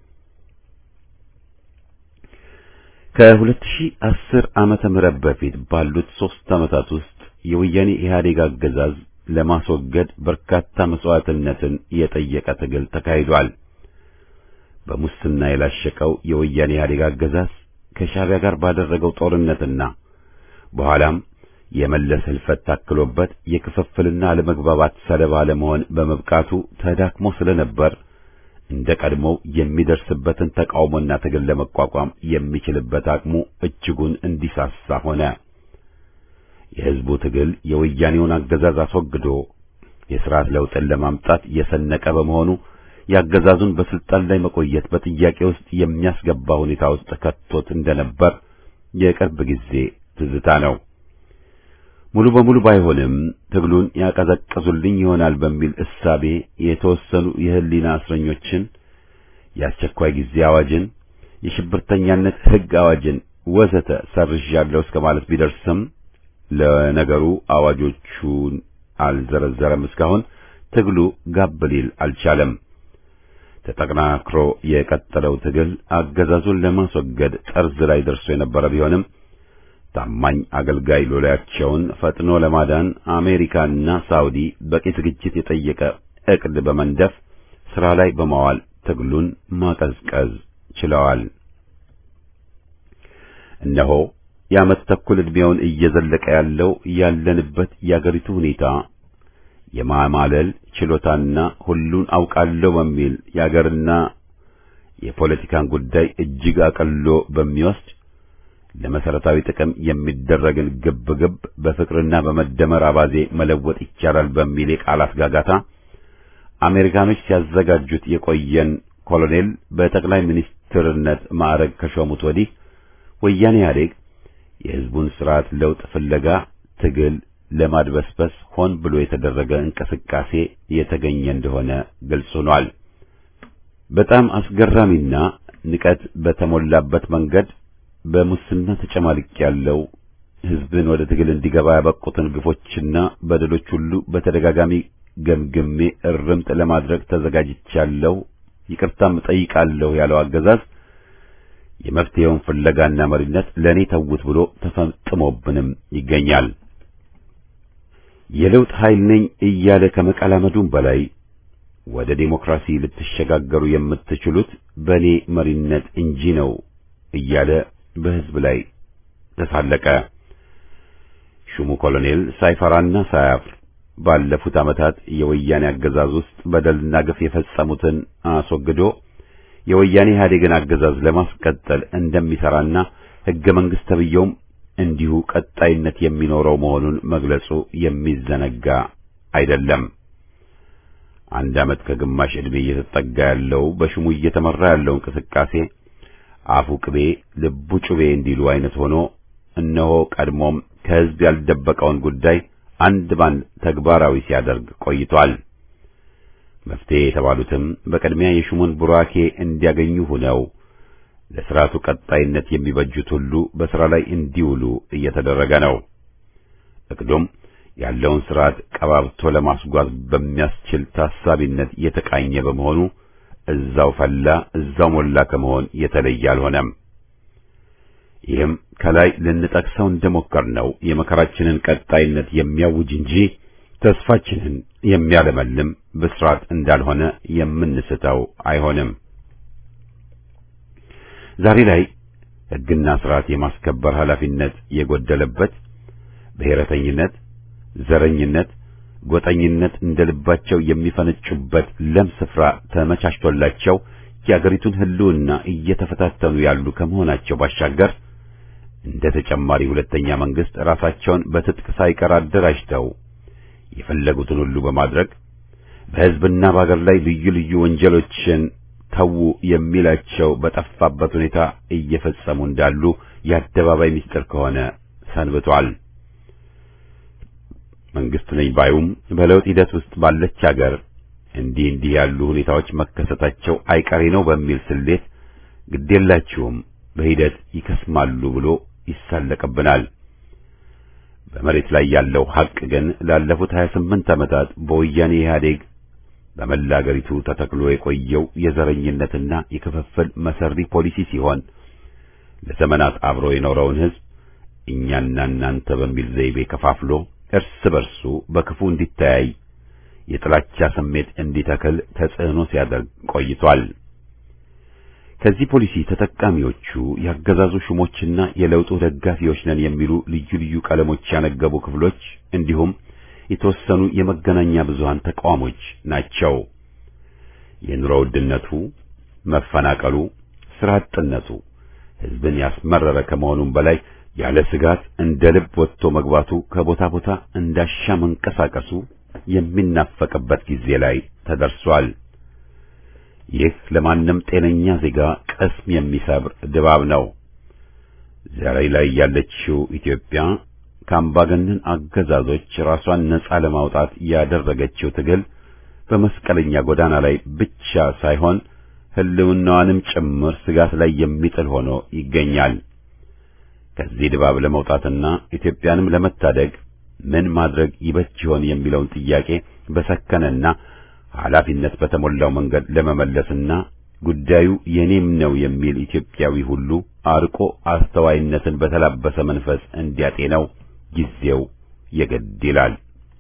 Speaker 1: ከ2010 ዓመተ ምህረት በፊት ባሉት ሦስት ዓመታት ውስጥ የወያኔ ኢህአዴግ አገዛዝ ለማስወገድ በርካታ መስዋዕትነትን የጠየቀ ትግል ተካሂዷል። በሙስና የላሸቀው የወያኔ ኢህአዴግ አገዛዝ ከሻዕቢያ ጋር ባደረገው ጦርነትና በኋላም የመለስ ህልፈት ታክሎበት የክፍፍልና አለመግባባት ሰለባ ለመሆን በመብቃቱ ተዳክሞ ስለነበር እንደ ቀድሞው የሚደርስበትን ተቃውሞና ትግል ለመቋቋም የሚችልበት አቅሙ እጅጉን እንዲሳሳ ሆነ። የህዝቡ ትግል የወያኔውን አገዛዝ አስወግዶ የሥርዓት ለውጥን ለማምጣት የሰነቀ በመሆኑ የአገዛዙን በስልጣን ላይ መቆየት በጥያቄ ውስጥ የሚያስገባ ሁኔታ ውስጥ ከቶት እንደነበር የቅርብ ጊዜ ትዝታ ነው። ሙሉ በሙሉ ባይሆንም ትግሉን ያቀዘቅዙልኝ ይሆናል በሚል እሳቤ የተወሰኑ የህሊና እስረኞችን፣ የአስቸኳይ ጊዜ አዋጅን፣ የሽብርተኛነት ህግ አዋጅን ወዘተ ሰርዣለሁ እስከ ማለት ቢደርስም ለነገሩ አዋጆቹን አልዘረዘረም። እስካሁን ትግሉ ጋብ ሊል አልቻለም። ተጠናክሮ የቀጠለው ትግል አገዛዙን ለማስወገድ ጠርዝ ላይ ደርሶ የነበረ ቢሆንም ታማኝ አገልጋይ ሎሌያቸውን ፈጥኖ ለማዳን አሜሪካና ሳውዲ በቂ ዝግጅት የጠየቀ ዕቅድ በመንደፍ ሥራ ላይ በማዋል ትግሉን ማቀዝቀዝ ችለዋል። እነሆ የዓመት ተኩል ዕድሜውን እየዘለቀ ያለው ያለንበት የአገሪቱ ሁኔታ የማማለል ችሎታና ሁሉን አውቃለሁ በሚል የአገርና የፖለቲካን ጉዳይ እጅግ አቀሎ በሚወስድ ለመሰረታዊ ጥቅም የሚደረግን ግብ ግብ በፍቅርና በመደመር አባዜ መለወጥ ይቻላል በሚል የቃላት ጋጋታ አሜሪካኖች ሲያዘጋጁት የቆየን ኮሎኔል በጠቅላይ ሚኒስትርነት ማዕረግ ከሾሙት ወዲህ ወያኔ ኢህአዴግ የሕዝቡን ስርዓት ለውጥ ፍለጋ ትግል ለማድበስበስ ሆን ብሎ የተደረገ እንቅስቃሴ የተገኘ እንደሆነ ግልጽ ሆኗል። በጣም አስገራሚና ንቀት በተሞላበት መንገድ በሙስና ተጨማልቅ ያለው ህዝብን ወደ ትግል እንዲገባ ያበቁትን ግፎችና በደሎች ሁሉ በተደጋጋሚ ገምግሜ እርምት ለማድረግ ተዘጋጅቻለሁ፣ ይቅርታም እጠይቃለሁ ያለው አገዛዝ የመፍትሄውን ፍለጋና መሪነት ለእኔ ተውት ብሎ ተፈጥሞብንም ይገኛል። የለውጥ ኃይል ነኝ እያለ ከመቀላመዱም በላይ ወደ ዴሞክራሲ ልትሸጋገሩ የምትችሉት በእኔ መሪነት እንጂ ነው እያለ በህዝብ ላይ ተሳለቀ። ሹሙ ኮሎኔል ሳይፈራና ሳያፍር ባለፉት ዓመታት የወያኔ አገዛዝ ውስጥ በደልና ግፍ የፈጸሙትን አስወግዶ የወያኔ ኢህአዴግን አገዛዝ ለማስቀጠል እንደሚሰራና ሕገ መንግሥት ተብዬውም እንዲሁ ቀጣይነት የሚኖረው መሆኑን መግለጹ የሚዘነጋ አይደለም። አንድ ዓመት ከግማሽ ዕድሜ እየተጠጋ ያለው በሹሙ እየተመራ ያለው እንቅስቃሴ አፉ ቅቤ ልቡ ጩቤ እንዲሉ አይነት ሆኖ እነሆ ቀድሞም ከሕዝብ ያልደበቀውን ጉዳይ አንድ ባንድ ተግባራዊ ሲያደርግ ቆይቷል። መፍትሄ የተባሉትም በቅድሚያ የሹሙን ቡራኬ እንዲያገኙ ሆነው ለሥርዓቱ ቀጣይነት የሚበጁት ሁሉ በሥራ ላይ እንዲውሉ እየተደረገ ነው። እቅዱም ያለውን ሥርዓት ቀባብቶ ለማስጓዝ በሚያስችል ታሳቢነት የተቃኘ በመሆኑ እዛው ፈላ እዛው ሞላ ከመሆን የተለየ አልሆነም። ይህም ከላይ ልንጠቅሰው እንደሞከርነው የመከራችንን ቀጣይነት የሚያውጅ እንጂ ተስፋችንን የሚያለመልም ብስራት እንዳልሆነ የምንስተው አይሆንም። ዛሬ ላይ ሕግና ሥርዓት የማስከበር ኃላፊነት የጎደለበት ብሔረተኝነት፣ ዘረኝነት፣ ጎጠኝነት እንደ ልባቸው የሚፈነጩበት ለም ስፍራ ተመቻችቶላቸው የአገሪቱን ሕልውና እየተፈታተኑ ያሉ ከመሆናቸው ባሻገር እንደ ተጨማሪ ሁለተኛ መንግስት ራሳቸውን በትጥቅ ሳይቀር አደራጅተው የፈለጉትን ሁሉ በማድረግ በሕዝብና በአገር ላይ ልዩ ልዩ ወንጀሎችን ተዉ የሚላቸው በጠፋበት ሁኔታ እየፈጸሙ እንዳሉ የአደባባይ ምስጢር ከሆነ ሰንብቷል። መንግስት ነኝ ባዩም በለውጥ ሂደት ውስጥ ባለች አገር እንዲህ እንዲህ ያሉ ሁኔታዎች መከሰታቸው አይቀሬ ነው በሚል ስሌት ግዴላችሁም በሂደት ይከስማሉ ብሎ ይሳለቅብናል። በመሬት ላይ ያለው ሐቅ ግን ላለፉት 28 ዓመታት በወያኔ ኢህአዴግ በመላ አገሪቱ ተተክሎ የቆየው የዘረኝነትና የክፍፍል መሰሪ ፖሊሲ ሲሆን ለዘመናት አብሮ የኖረውን ሕዝብ እኛና እናንተ በሚል ዘይቤ ከፋፍሎ እርስ በርሱ በክፉ እንዲተያይ የጥላቻ ስሜት እንዲተክል ተጽዕኖ ሲያደርግ ቆይቷል። ከዚህ ፖሊሲ ተጠቃሚዎቹ ያገዛዙ ሹሞችና የለውጡ ደጋፊዎች ነን የሚሉ ልዩ ልዩ ቀለሞች ያነገቡ ክፍሎች እንዲሁም የተወሰኑ የመገናኛ ብዙሃን ተቃዋሞች ናቸው። የኑሮ ውድነቱ፣ መፈናቀሉ፣ ስራ አጥነቱ ሕዝብን ያስመረረ ከመሆኑም በላይ ያለ ስጋት እንደ ልብ ወጥቶ መግባቱ ከቦታ ቦታ እንዳሻ መንቀሳቀሱ የሚናፈቅበት ጊዜ ላይ ተደርሷል። ይህ ለማንም ጤነኛ ዜጋ ቅስም የሚሰብር ድባብ ነው። ዛሬ ላይ ያለችው ኢትዮጵያ ከአምባገነን አገዛዞች ራሷን ነጻ ለማውጣት ያደረገችው ትግል በመስቀለኛ ጎዳና ላይ ብቻ ሳይሆን ሕልውናዋንም ጭምር ስጋት ላይ የሚጥል ሆኖ ይገኛል። ከዚህ ድባብ ለመውጣትና ኢትዮጵያንም ለመታደግ ምን ማድረግ ይበጅ ይሆን የሚለውን ጥያቄ በሰከነና ኃላፊነት በተሞላው መንገድ ለመመለስና ጉዳዩ የኔም ነው የሚል ኢትዮጵያዊ ሁሉ አርቆ አስተዋይነትን በተላበሰ መንፈስ እንዲያጤነው ጊዜው የግድ ይላል።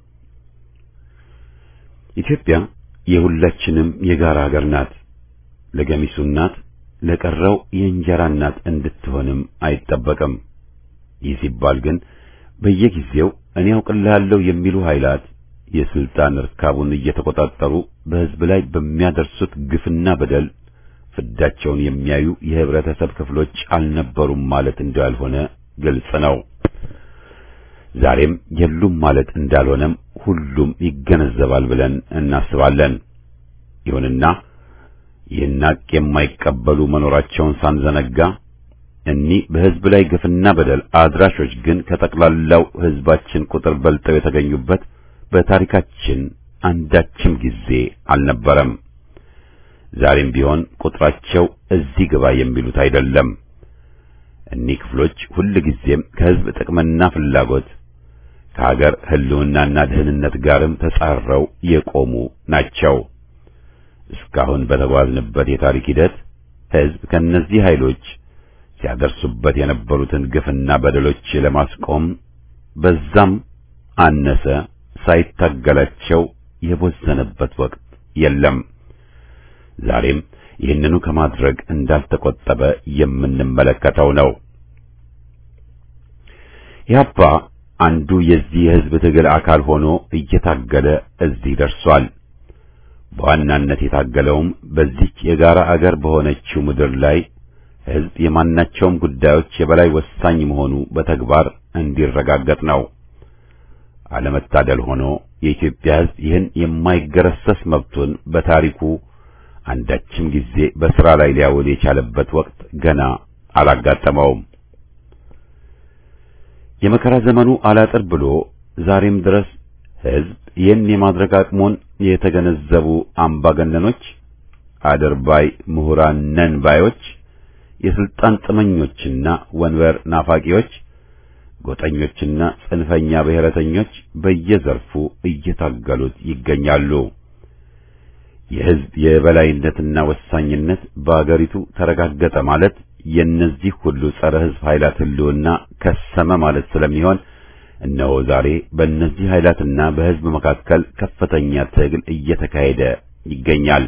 Speaker 1: ኢትዮጵያ የሁላችንም የጋራ ሀገር ናት። ለገሚሱ እናት፣ ለቀረው የእንጀራ እናት እንድትሆንም አይጠበቅም። ይህ ሲባል ግን በየጊዜው እኔ አውቅልሃለሁ የሚሉ ኃይላት የስልጣን እርካቡን እየተቆጣጠሩ በሕዝብ ላይ በሚያደርሱት ግፍና በደል ፍዳቸውን የሚያዩ የህብረተሰብ ክፍሎች አልነበሩም ማለት እንዳልሆነ ግልጽ ነው። ዛሬም የሉም ማለት እንዳልሆነም ሁሉም ይገነዘባል ብለን እናስባለን። ይሁንና ይህን ሐቅ የማይቀበሉ መኖራቸውን ሳንዘነጋ እኒህ በሕዝብ ላይ ግፍና በደል አድራሾች ግን ከጠቅላላው ሕዝባችን ቁጥር በልጠው የተገኙበት በታሪካችን አንዳችም ጊዜ አልነበረም። ዛሬም ቢሆን ቁጥራቸው እዚህ ግባ የሚሉት አይደለም። እኒህ ክፍሎች ሁልጊዜም ከሕዝብ ጥቅምና ፍላጎት ከሀገር ሕልውናና ደህንነት ጋርም ተጻረው የቆሙ ናቸው። እስካሁን በተጓዝንበት የታሪክ ሂደት ሕዝብ ከእነዚህ ኃይሎች ሲያደርሱበት የነበሩትን ግፍና በደሎች ለማስቆም በዛም አነሰ ሳይታገላቸው የቦዘነበት ወቅት የለም። ዛሬም ይህንኑ ከማድረግ እንዳልተቆጠበ የምንመለከተው ነው። ኢህአፓ አንዱ የዚህ የሕዝብ ትግል አካል ሆኖ እየታገለ እዚህ ደርሷል። በዋናነት የታገለውም በዚች የጋራ አገር በሆነችው ምድር ላይ ሕዝብ የማናቸውም ጉዳዮች የበላይ ወሳኝ መሆኑ በተግባር እንዲረጋገጥ ነው። አለመታደል ሆኖ የኢትዮጵያ ሕዝብ ይህን የማይገረሰስ መብቱን በታሪኩ አንዳችም ጊዜ በሥራ ላይ ሊያውል የቻለበት ወቅት ገና አላጋጠመውም። የመከራ ዘመኑ አላጥር ብሎ ዛሬም ድረስ ሕዝብ ይህን የማድረግ አቅሙን የተገነዘቡ አምባገነኖች፣ አድርባይ ምሁራን ነን ባዮች፣ የስልጣን ጥመኞችና ወንበር ናፋቂዎች፣ ጎጠኞችና ጽንፈኛ ብሔረተኞች በየዘርፉ እየታገሉት ይገኛሉ። የሕዝብ የበላይነትና ወሳኝነት በአገሪቱ ተረጋገጠ ማለት የእነዚህ ሁሉ ጸረ ሕዝብ ኃይላት ሕልውና ከሰመ ማለት ስለሚሆን እነሆ ዛሬ በእነዚህ ኃይላትና በሕዝብ መካከል ከፍተኛ ትግል እየተካሄደ ይገኛል።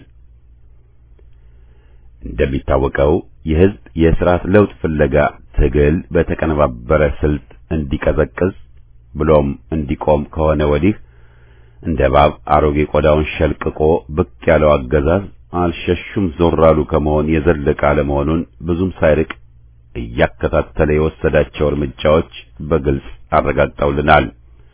Speaker 1: እንደሚታወቀው የሕዝብ የሥርዓት ለውጥ ፍለጋ ትግል በተቀነባበረ ስልት እንዲቀዘቅዝ ብሎም እንዲቆም ከሆነ ወዲህ እንደ እባብ አሮጌ ቆዳውን ሸልቅቆ ብቅ ያለው አገዛዝ አልሸሹም ዞር አሉ ከመሆን የዘለቀ አለመሆኑን ብዙም ሳይርቅ እያከታተለ የወሰዳቸው እርምጃዎች በግልጽ አረጋግጠውልናል።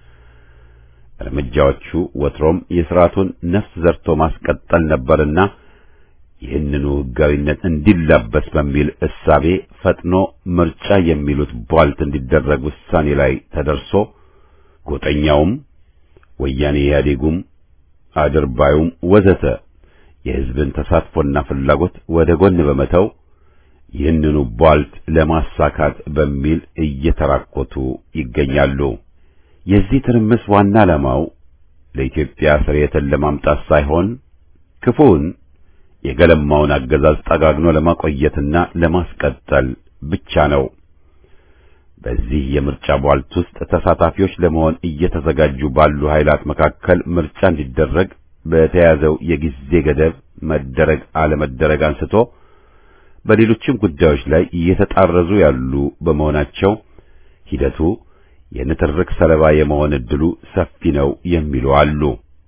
Speaker 1: እርምጃዎቹ ወትሮም የሥርዓቱን ነፍስ ዘርቶ ማስቀጠል ነበርና ይህንኑ ሕጋዊነት እንዲላበስ በሚል እሳቤ ፈጥኖ ምርጫ የሚሉት ቧልት እንዲደረግ ውሳኔ ላይ ተደርሶ ጎጠኛውም ወያኔ ኢህአዴጉም አድርባዩም ወዘተ የሕዝብን ተሳትፎና ፍላጎት ወደ ጎን በመተው ይህንኑ ቧልት ለማሳካት በሚል እየተራኮቱ ይገኛሉ። የዚህ ትርምስ ዋና ዓላማው ለኢትዮጵያ ስርየትን ለማምጣት ሳይሆን ክፉውን የገለማውን አገዛዝ ጠጋግኖ ለማቆየትና ለማስቀጠል ብቻ ነው። በዚህ የምርጫ ቧልት ውስጥ ተሳታፊዎች ለመሆን እየተዘጋጁ ባሉ ኃይላት መካከል ምርጫ እንዲደረግ በተያዘው የጊዜ ገደብ መደረግ አለመደረግ አንስቶ በሌሎችም ጉዳዮች ላይ እየተጣረዙ ያሉ በመሆናቸው ሂደቱ የንትርክ ሰለባ የመሆን ዕድሉ ሰፊ ነው የሚሉ አሉ።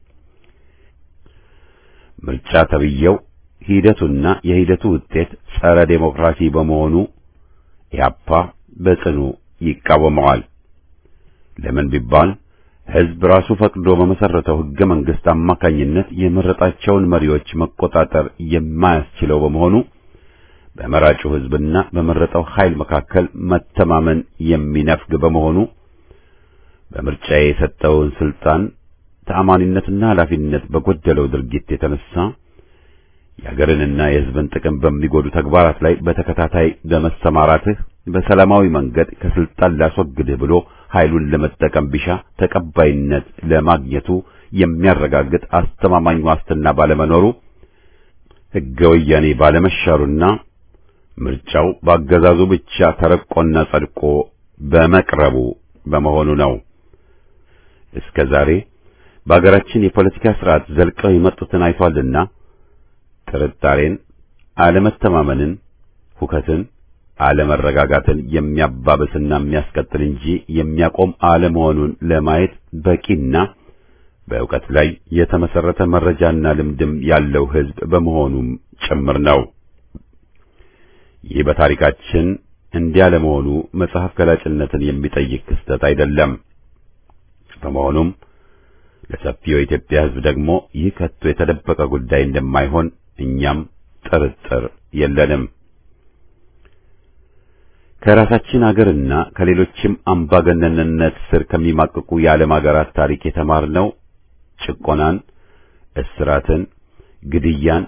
Speaker 1: ምርጫ ተብዬው ሂደቱና የሂደቱ ውጤት ጸረ ዴሞክራሲ በመሆኑ ኢህአፓ በጽኑ ይቃወመዋል። ለምን ቢባል ሕዝብ ራሱ ፈቅዶ በመሰረተው ሕገ መንግሥት አማካኝነት የመረጣቸውን መሪዎች መቆጣጠር የማያስችለው በመሆኑ በመራጩ ሕዝብና በመረጠው ኃይል መካከል መተማመን የሚነፍግ በመሆኑ በምርጫ የሰጠውን ስልጣን ተአማኒነትና ኃላፊነት በጎደለው ድርጊት የተነሳ የሀገርንና የሕዝብን ጥቅም በሚጎዱ ተግባራት ላይ በተከታታይ በመሰማራትህ በሰላማዊ መንገድ ከስልጣን ላስወግድህ ብሎ ኃይሉን ለመጠቀም ቢሻ ተቀባይነት ለማግኘቱ የሚያረጋግጥ አስተማማኝ ዋስትና ባለመኖሩ ሕገ ወያኔ ባለመሻሩና ምርጫው በአገዛዙ ብቻ ተረቆና ጸድቆ በመቅረቡ በመሆኑ ነው። እስከ ዛሬ በአገራችን የፖለቲካ ስርዓት ዘልቀው የመጡትን አይቷልና ጥርጣሬን፣ አለመተማመንን፣ ሁከትን፣ አለመረጋጋትን የሚያባብስና የሚያስቀጥል እንጂ የሚያቆም አለመሆኑን ለማየት በቂና በእውቀት ላይ የተመሰረተ መረጃና ልምድም ያለው ሕዝብ በመሆኑም ጭምር ነው። ይህ በታሪካችን እንዲያ ለመሆኑ መጽሐፍ ገላጭነትን የሚጠይቅ ክስተት አይደለም። በመሆኑም ለሰፊው የኢትዮጵያ ሕዝብ ደግሞ ይህ ከቶ የተደበቀ ጉዳይ እንደማይሆን እኛም ጥርጥር የለንም። ከራሳችን አገርና ከሌሎችም አምባገነንነት ስር ከሚማቅቁ የዓለም አገራት ታሪክ የተማርነው ጭቆናን፣ እስራትን፣ ግድያን፣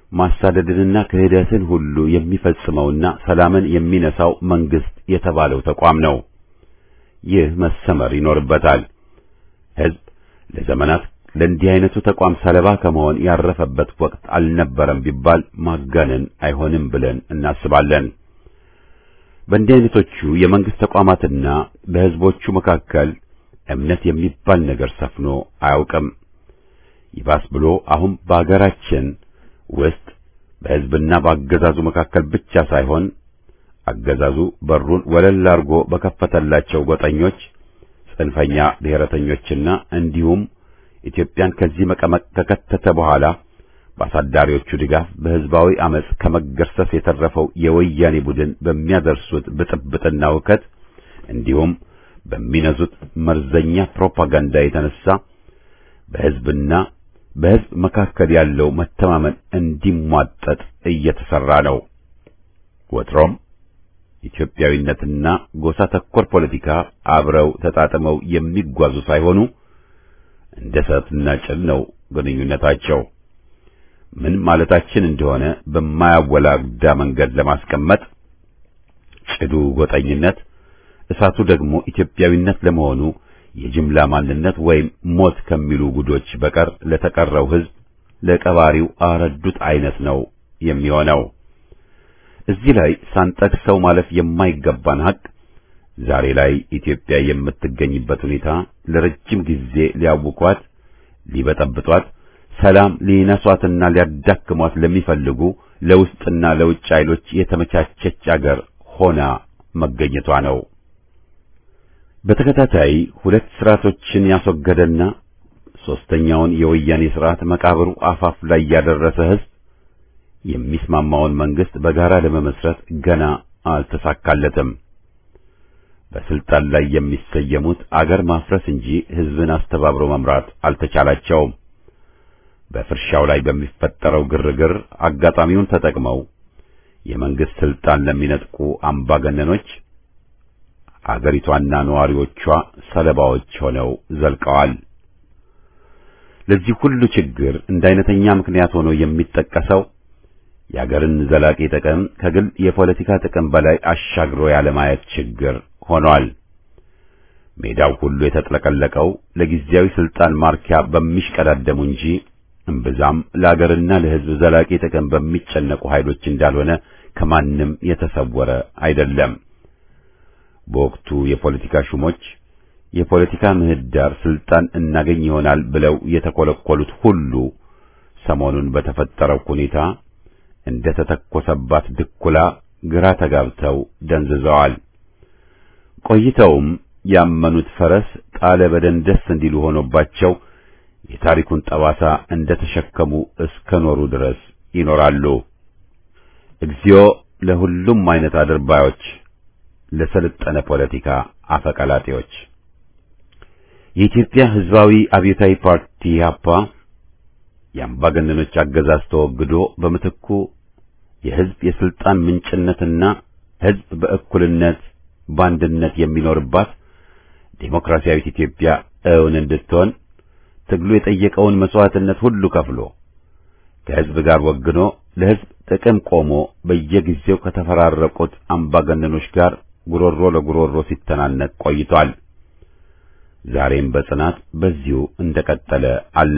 Speaker 1: ማሳደድንና ክህደትን ሁሉ የሚፈጽመውና ሰላምን የሚነሳው መንግስት የተባለው ተቋም ነው። ይህ መሰመር ይኖርበታል። ሕዝብ ለዘመናት ለእንዲህ አይነቱ ተቋም ሰለባ ከመሆን ያረፈበት ወቅት አልነበረም ቢባል ማጋነን አይሆንም ብለን እናስባለን። በእንዲህ አይነቶቹ የመንግስት ተቋማትና በሕዝቦቹ መካከል እምነት የሚባል ነገር ሰፍኖ አያውቅም። ይባስ ብሎ አሁን በአገራችን ውስጥ በሕዝብና በአገዛዙ መካከል ብቻ ሳይሆን አገዛዙ በሩን ወለል አድርጎ በከፈተላቸው ጎጠኞች፣ ጽንፈኛ ብሔረተኞችና እንዲሁም ኢትዮጵያን ከዚህ መቀመቅ ከከተተ በኋላ በአሳዳሪዎቹ ድጋፍ በሕዝባዊ አመጽ ከመገርሰስ የተረፈው የወያኔ ቡድን በሚያደርሱት ብጥብጥና ውከት እንዲሁም በሚነዙት መርዘኛ ፕሮፓጋንዳ የተነሳ በሕዝብና በሕዝብ መካከል ያለው መተማመን እንዲሟጠጥ እየተሰራ ነው። ወትሮም ኢትዮጵያዊነትና ጎሳ ተኮር ፖለቲካ አብረው ተጣጥመው የሚጓዙ ሳይሆኑ እንደ እሳትና ጭድ ነው ግንኙነታቸው። ምን ማለታችን እንደሆነ በማያወላዳ መንገድ ለማስቀመጥ ጭዱ ጎጠኝነት፣ እሳቱ ደግሞ ኢትዮጵያዊነት ለመሆኑ የጅምላ ማንነት ወይም ሞት ከሚሉ ጉዶች በቀር ለተቀረው ሕዝብ ለቀባሪው አረዱት አይነት ነው የሚሆነው። እዚህ ላይ ሳንጠቅሰው ማለፍ የማይገባን ሀቅ ዛሬ ላይ ኢትዮጵያ የምትገኝበት ሁኔታ ለረጅም ጊዜ ሊያውኳት፣ ሊበጠብጧት፣ ሰላም ሊነሷትና ሊያዳክሟት ለሚፈልጉ ለውስጥና ለውጭ ኃይሎች የተመቻቸች አገር ሆና መገኘቷ ነው። በተከታታይ ሁለት ስርዓቶችን ያስወገደና ሶስተኛውን የወያኔ ስርዓት መቃብሩ አፋፍ ላይ ያደረሰ ሕዝብ የሚስማማውን መንግስት በጋራ ለመመስረት ገና አልተሳካለትም። በስልጣን ላይ የሚሰየሙት አገር ማፍረስ እንጂ ሕዝብን አስተባብሮ መምራት አልተቻላቸውም። በፍርሻው ላይ በሚፈጠረው ግርግር አጋጣሚውን ተጠቅመው የመንግስት ስልጣን ለሚነጥቁ አምባገነኖች አገሪቷና ነዋሪዎቿ ሰለባዎች ሆነው ዘልቀዋል። ለዚህ ሁሉ ችግር እንደ አይነተኛ ምክንያት ሆኖ የሚጠቀሰው የአገርን ዘላቂ ጥቅም ከግል የፖለቲካ ጥቅም በላይ አሻግሮ ያለማየት ችግር ሆኗል። ሜዳው ሁሉ የተጥለቀለቀው ለጊዜያዊ ስልጣን ማርኪያ በሚሽቀዳደሙ እንጂ እምብዛም ለአገርና ለሕዝብ ዘላቂ ጥቅም በሚጨነቁ ኃይሎች እንዳልሆነ ከማንም የተሰወረ አይደለም። በወቅቱ የፖለቲካ ሹሞች የፖለቲካ ምህዳር ስልጣን እናገኝ ይሆናል ብለው የተኮለኮሉት ሁሉ ሰሞኑን በተፈጠረው ሁኔታ እንደ ተተኮሰባት ድኩላ ግራ ተጋብተው ደንዝዘዋል። ቆይተውም ያመኑት ፈረስ ጣለ በደንደስ እንዲሉ ሆኖባቸው የታሪኩን ጠባሳ እንደ ተሸከሙ እስከ ኖሩ ድረስ ይኖራሉ። እግዚኦ ለሁሉም አይነት አድርባዮች፣ ለሰለጠነ ፖለቲካ አፈቀላጤዎች። የኢትዮጵያ ሕዝባዊ አብዮታዊ ፓርቲ ኢህአፓ የአምባገነኖች አገዛዝ ተወግዶ በምትኩ የሕዝብ የስልጣን ምንጭነትና ሕዝብ በእኩልነት በአንድነት የሚኖርባት ዴሞክራሲያዊት ኢትዮጵያ እውን እንድትሆን ትግሉ የጠየቀውን መስዋዕትነት ሁሉ ከፍሎ ከሕዝብ ጋር ወግኖ ለሕዝብ ጥቅም ቆሞ በየጊዜው ከተፈራረቁት አምባገነኖች ጋር ጉሮሮ ለጉሮሮ ሲተናነቅ ቆይቷል። ዛሬም በጽናት በዚሁ እንደቀጠለ አለ።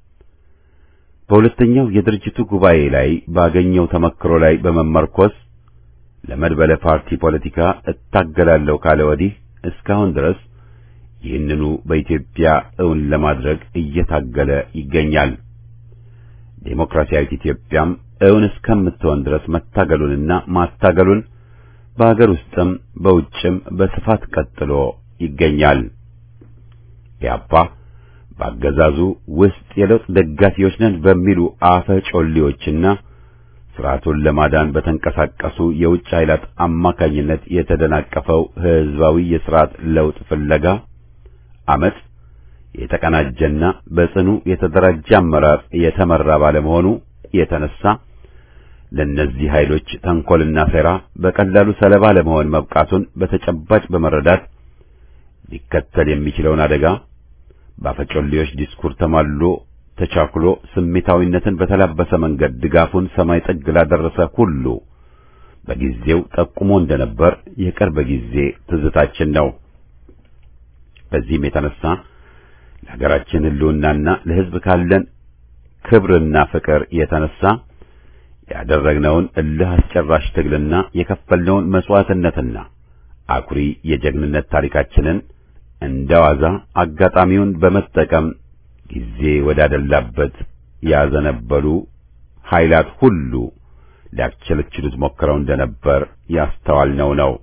Speaker 1: በሁለተኛው የድርጅቱ ጉባኤ ላይ ባገኘው ተመክሮ ላይ በመመርኮዝ ለመድበለ ፓርቲ ፖለቲካ እታገላለሁ ካለ ወዲህ እስካሁን ድረስ ይህንኑ በኢትዮጵያ እውን ለማድረግ እየታገለ ይገኛል። ዴሞክራሲያዊት ኢትዮጵያም እውን እስከምትሆን ድረስ መታገሉንና ማታገሉን በአገር ውስጥም በውጭም በስፋት ቀጥሎ ይገኛል። ኢህአፓ በአገዛዙ ውስጥ የለውጥ ደጋፊዎች ነን በሚሉ አፈ ጮሌዎችና ስርዓቱን ለማዳን በተንቀሳቀሱ የውጭ ኃይላት አማካኝነት የተደናቀፈው ህዝባዊ የስርዓት ለውጥ ፍለጋ አመጽ የተቀናጀና በጽኑ የተደራጀ አመራር የተመራ ባለመሆኑ የተነሳ ለእነዚህ ኃይሎች ተንኮልና ሴራ በቀላሉ ሰለባ ለመሆን መብቃቱን በተጨባጭ በመረዳት ሊከተል የሚችለውን አደጋ በአፈጮሌዎች ዲስኩር ተማልሎ ተቻኩሎ ስሜታዊነትን በተላበሰ መንገድ ድጋፉን ሰማይ ጥግ ላደረሰ ሁሉ በጊዜው ጠቁሞ እንደነበር የቅርብ ጊዜ ትዝታችን ነው። በዚህም የተነሳ ለሀገራችን ሕልውናና ለሕዝብ ካለን ክብርና ፍቅር የተነሳ ያደረግነውን እልህ አስጨራሽ ትግልና የከፈልነውን መስዋዕትነትና አኩሪ የጀግንነት ታሪካችንን እንደ ዋዛ አጋጣሚውን በመጠቀም ጊዜ ወዳደላበት ያዘነበሉ ኃይላት ሁሉ ሊያስቸለችሉት ሞክረው እንደነበር ያስተዋልነው ነው።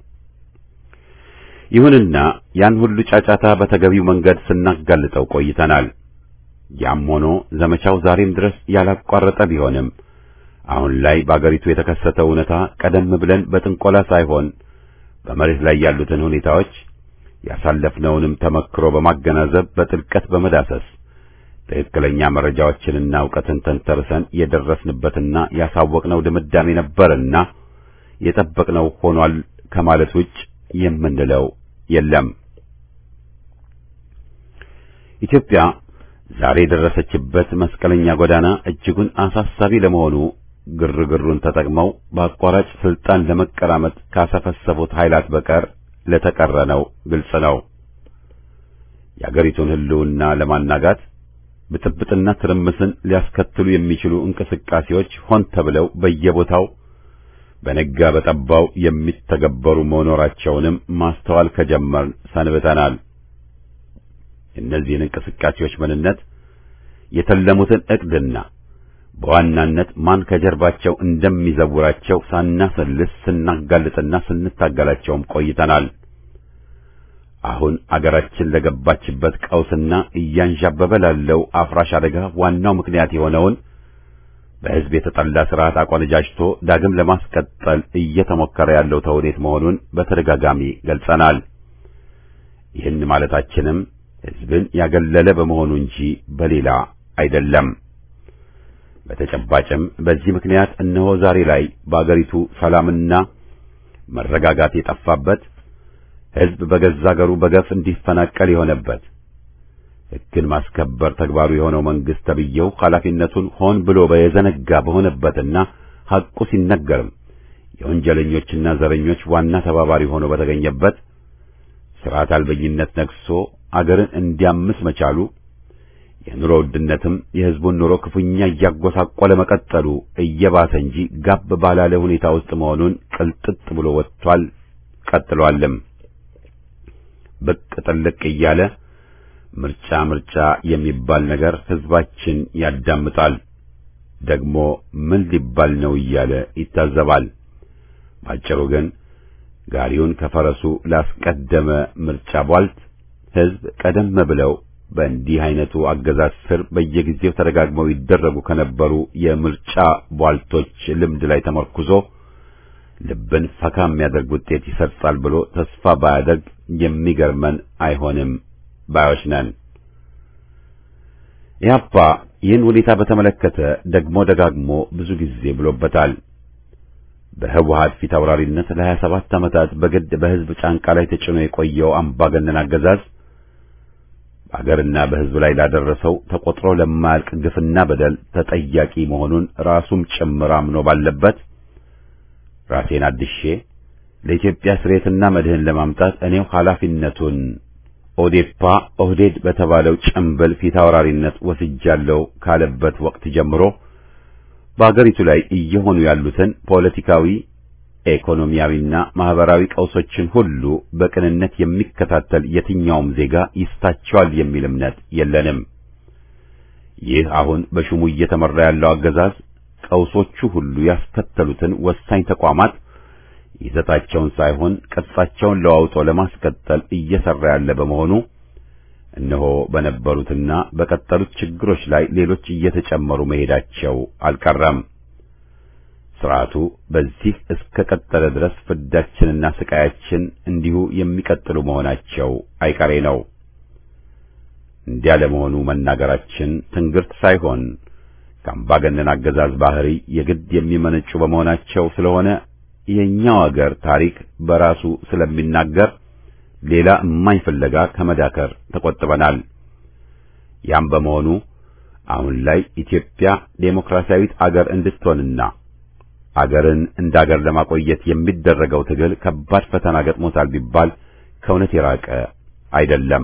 Speaker 1: ይሁንና ያን ሁሉ ጫጫታ በተገቢው መንገድ ስናጋልጠው ቆይተናል። ያም ሆኖ ዘመቻው ዛሬም ድረስ ያላቋረጠ ቢሆንም አሁን ላይ በአገሪቱ የተከሰተው እውነታ ቀደም ብለን በጥንቆላ ሳይሆን በመሬት ላይ ያሉትን ሁኔታዎች ያሳለፍነውንም ተመክሮ በማገናዘብ በጥልቀት በመዳሰስ ትክክለኛ መረጃዎችንና ዕውቀትን ተንተርሰን የደረስንበትና ያሳወቅነው ድምዳሜ ነበርና የጠበቅነው ሆኗል ከማለት ውጭ የምንለው የለም። ኢትዮጵያ ዛሬ የደረሰችበት መስቀለኛ ጎዳና እጅጉን አሳሳቢ ለመሆኑ ግርግሩን ተጠቅመው በአቋራጭ ስልጣን ለመቀራመጥ ካሰፈሰፉት ኃይላት በቀር ለተቀረነው ግልጽ ነው። የአገሪቱን ሕልውና ለማናጋት ብጥብጥና ትርምስን ሊያስከትሉ የሚችሉ እንቅስቃሴዎች ሆን ተብለው በየቦታው በነጋ በጠባው የሚተገበሩ መኖራቸውንም ማስተዋል ከጀመርን ሰንብተናል። የእነዚህን እንቅስቃሴዎች ምንነት፣ የተለሙትን ዕቅድና በዋናነት ማን ከጀርባቸው እንደሚዘውራቸው ሳናሰልስ ስናጋልጥና ስንታገላቸውም ቆይተናል። አሁን አገራችን ለገባችበት ቀውስና እያንዣበበ ላለው አፍራሽ አደጋ ዋናው ምክንያት የሆነውን በሕዝብ የተጠላ ስርዓት አቆነጃጅቶ ዳግም ለማስቀጠል እየተሞከረ ያለው ተውኔት መሆኑን በተደጋጋሚ ገልጸናል። ይህን ማለታችንም ሕዝብን ያገለለ በመሆኑ እንጂ በሌላ አይደለም። በተጨባጭም በዚህ ምክንያት እነሆ ዛሬ ላይ በአገሪቱ ሰላምና መረጋጋት የጠፋበት ሕዝብ በገዛ አገሩ በገፍ እንዲፈናቀል የሆነበት ሕግን ማስከበር ተግባሩ የሆነው መንግሥት ተብዬው ኃላፊነቱን ሆን ብሎ በየዘነጋ በሆነበትና ሐቁ ሲነገርም የወንጀለኞችና ዘረኞች ዋና ተባባሪ ሆኖ በተገኘበት ሥርዓት አልበኝነት ነግሶ አገርን እንዲያምስ መቻሉ የኑሮ ውድነትም የሕዝቡን ኑሮ ክፉኛ እያጎሳቆለ መቀጠሉ እየባሰ እንጂ ጋብ ባላለ ሁኔታ ውስጥ መሆኑን ቅልጥጥ ብሎ ወጥቷል፣ ቀጥሏልም። ብቅ ጥልቅ እያለ ምርጫ ምርጫ የሚባል ነገር ሕዝባችን ያዳምጣል። ደግሞ ምን ሊባል ነው እያለ ይታዘባል። ባጭሩ ግን ጋሪውን ከፈረሱ ላስቀደመ ምርጫ ቧልት ሕዝብ ቀደም ብለው በእንዲህ አይነቱ አገዛዝ ስር በየጊዜው ተደጋግመው ይደረጉ ከነበሩ የምርጫ ቧልቶች ልምድ ላይ ተመርኩዞ ልብን ፈካ የሚያደርግ ውጤት ይሰርጻል ብሎ ተስፋ ባያደርግ የሚገርመን አይሆንም ባዮች ነን። ኢህአፓ ይህን ሁኔታ በተመለከተ ደግሞ ደጋግሞ ብዙ ጊዜ ብሎበታል። በህወሓት ፊት አውራሪነት ለሀያ ሰባት ዓመታት በግድ በሕዝብ ጫንቃ ላይ ተጭኖ የቆየው አምባገነን አገዛዝ በአገርና በሕዝብ ላይ ላደረሰው ተቆጥሮ ለማያልቅ ግፍና በደል ተጠያቂ መሆኑን ራሱም ጭምር አምኖ ባለበት ራሴን አድሼ ለኢትዮጵያ ስሬትና መድህን ለማምጣት እኔው ኃላፊነቱን ኦዴፓ ኦህዴድ በተባለው ጭምብል ፊት አውራሪነት ወስጃለሁ ካለበት ወቅት ጀምሮ በአገሪቱ ላይ እየሆኑ ያሉትን ፖለቲካዊ፣ ኢኮኖሚያዊና ማህበራዊ ቀውሶችን ሁሉ በቅንነት የሚከታተል የትኛውም ዜጋ ይስታቸዋል የሚል እምነት የለንም። ይህ አሁን በሹሙ እየተመራ ያለው አገዛዝ ቀውሶቹ ሁሉ ያስከተሉትን ወሳኝ ተቋማት ይዘታቸውን ሳይሆን ቅርጻቸውን ለዋውጦ ለማስቀጠል እየሰራ ያለ በመሆኑ እነሆ በነበሩትና በቀጠሉት ችግሮች ላይ ሌሎች እየተጨመሩ መሄዳቸው አልቀረም። ስርዓቱ በዚህ እስከ ቀጠለ ድረስ ፍዳችንና ስቃያችን እንዲሁ የሚቀጥሉ መሆናቸው አይቀሬ ነው። እንዲያ ለመሆኑ መናገራችን ትንግርት ሳይሆን ከአምባገነን አገዛዝ ባህሪ የግድ የሚመነጩ በመሆናቸው ስለሆነ የኛው አገር ታሪክ በራሱ ስለሚናገር ሌላ እማኝ ፍለጋ ከመዳከር ተቆጥበናል። ያም በመሆኑ አሁን ላይ ኢትዮጵያ ዴሞክራሲያዊት አገር እንድትሆንና አገርን እንደ አገር ለማቆየት የሚደረገው ትግል ከባድ ፈተና ገጥሞታል ቢባል ከእውነት የራቀ አይደለም።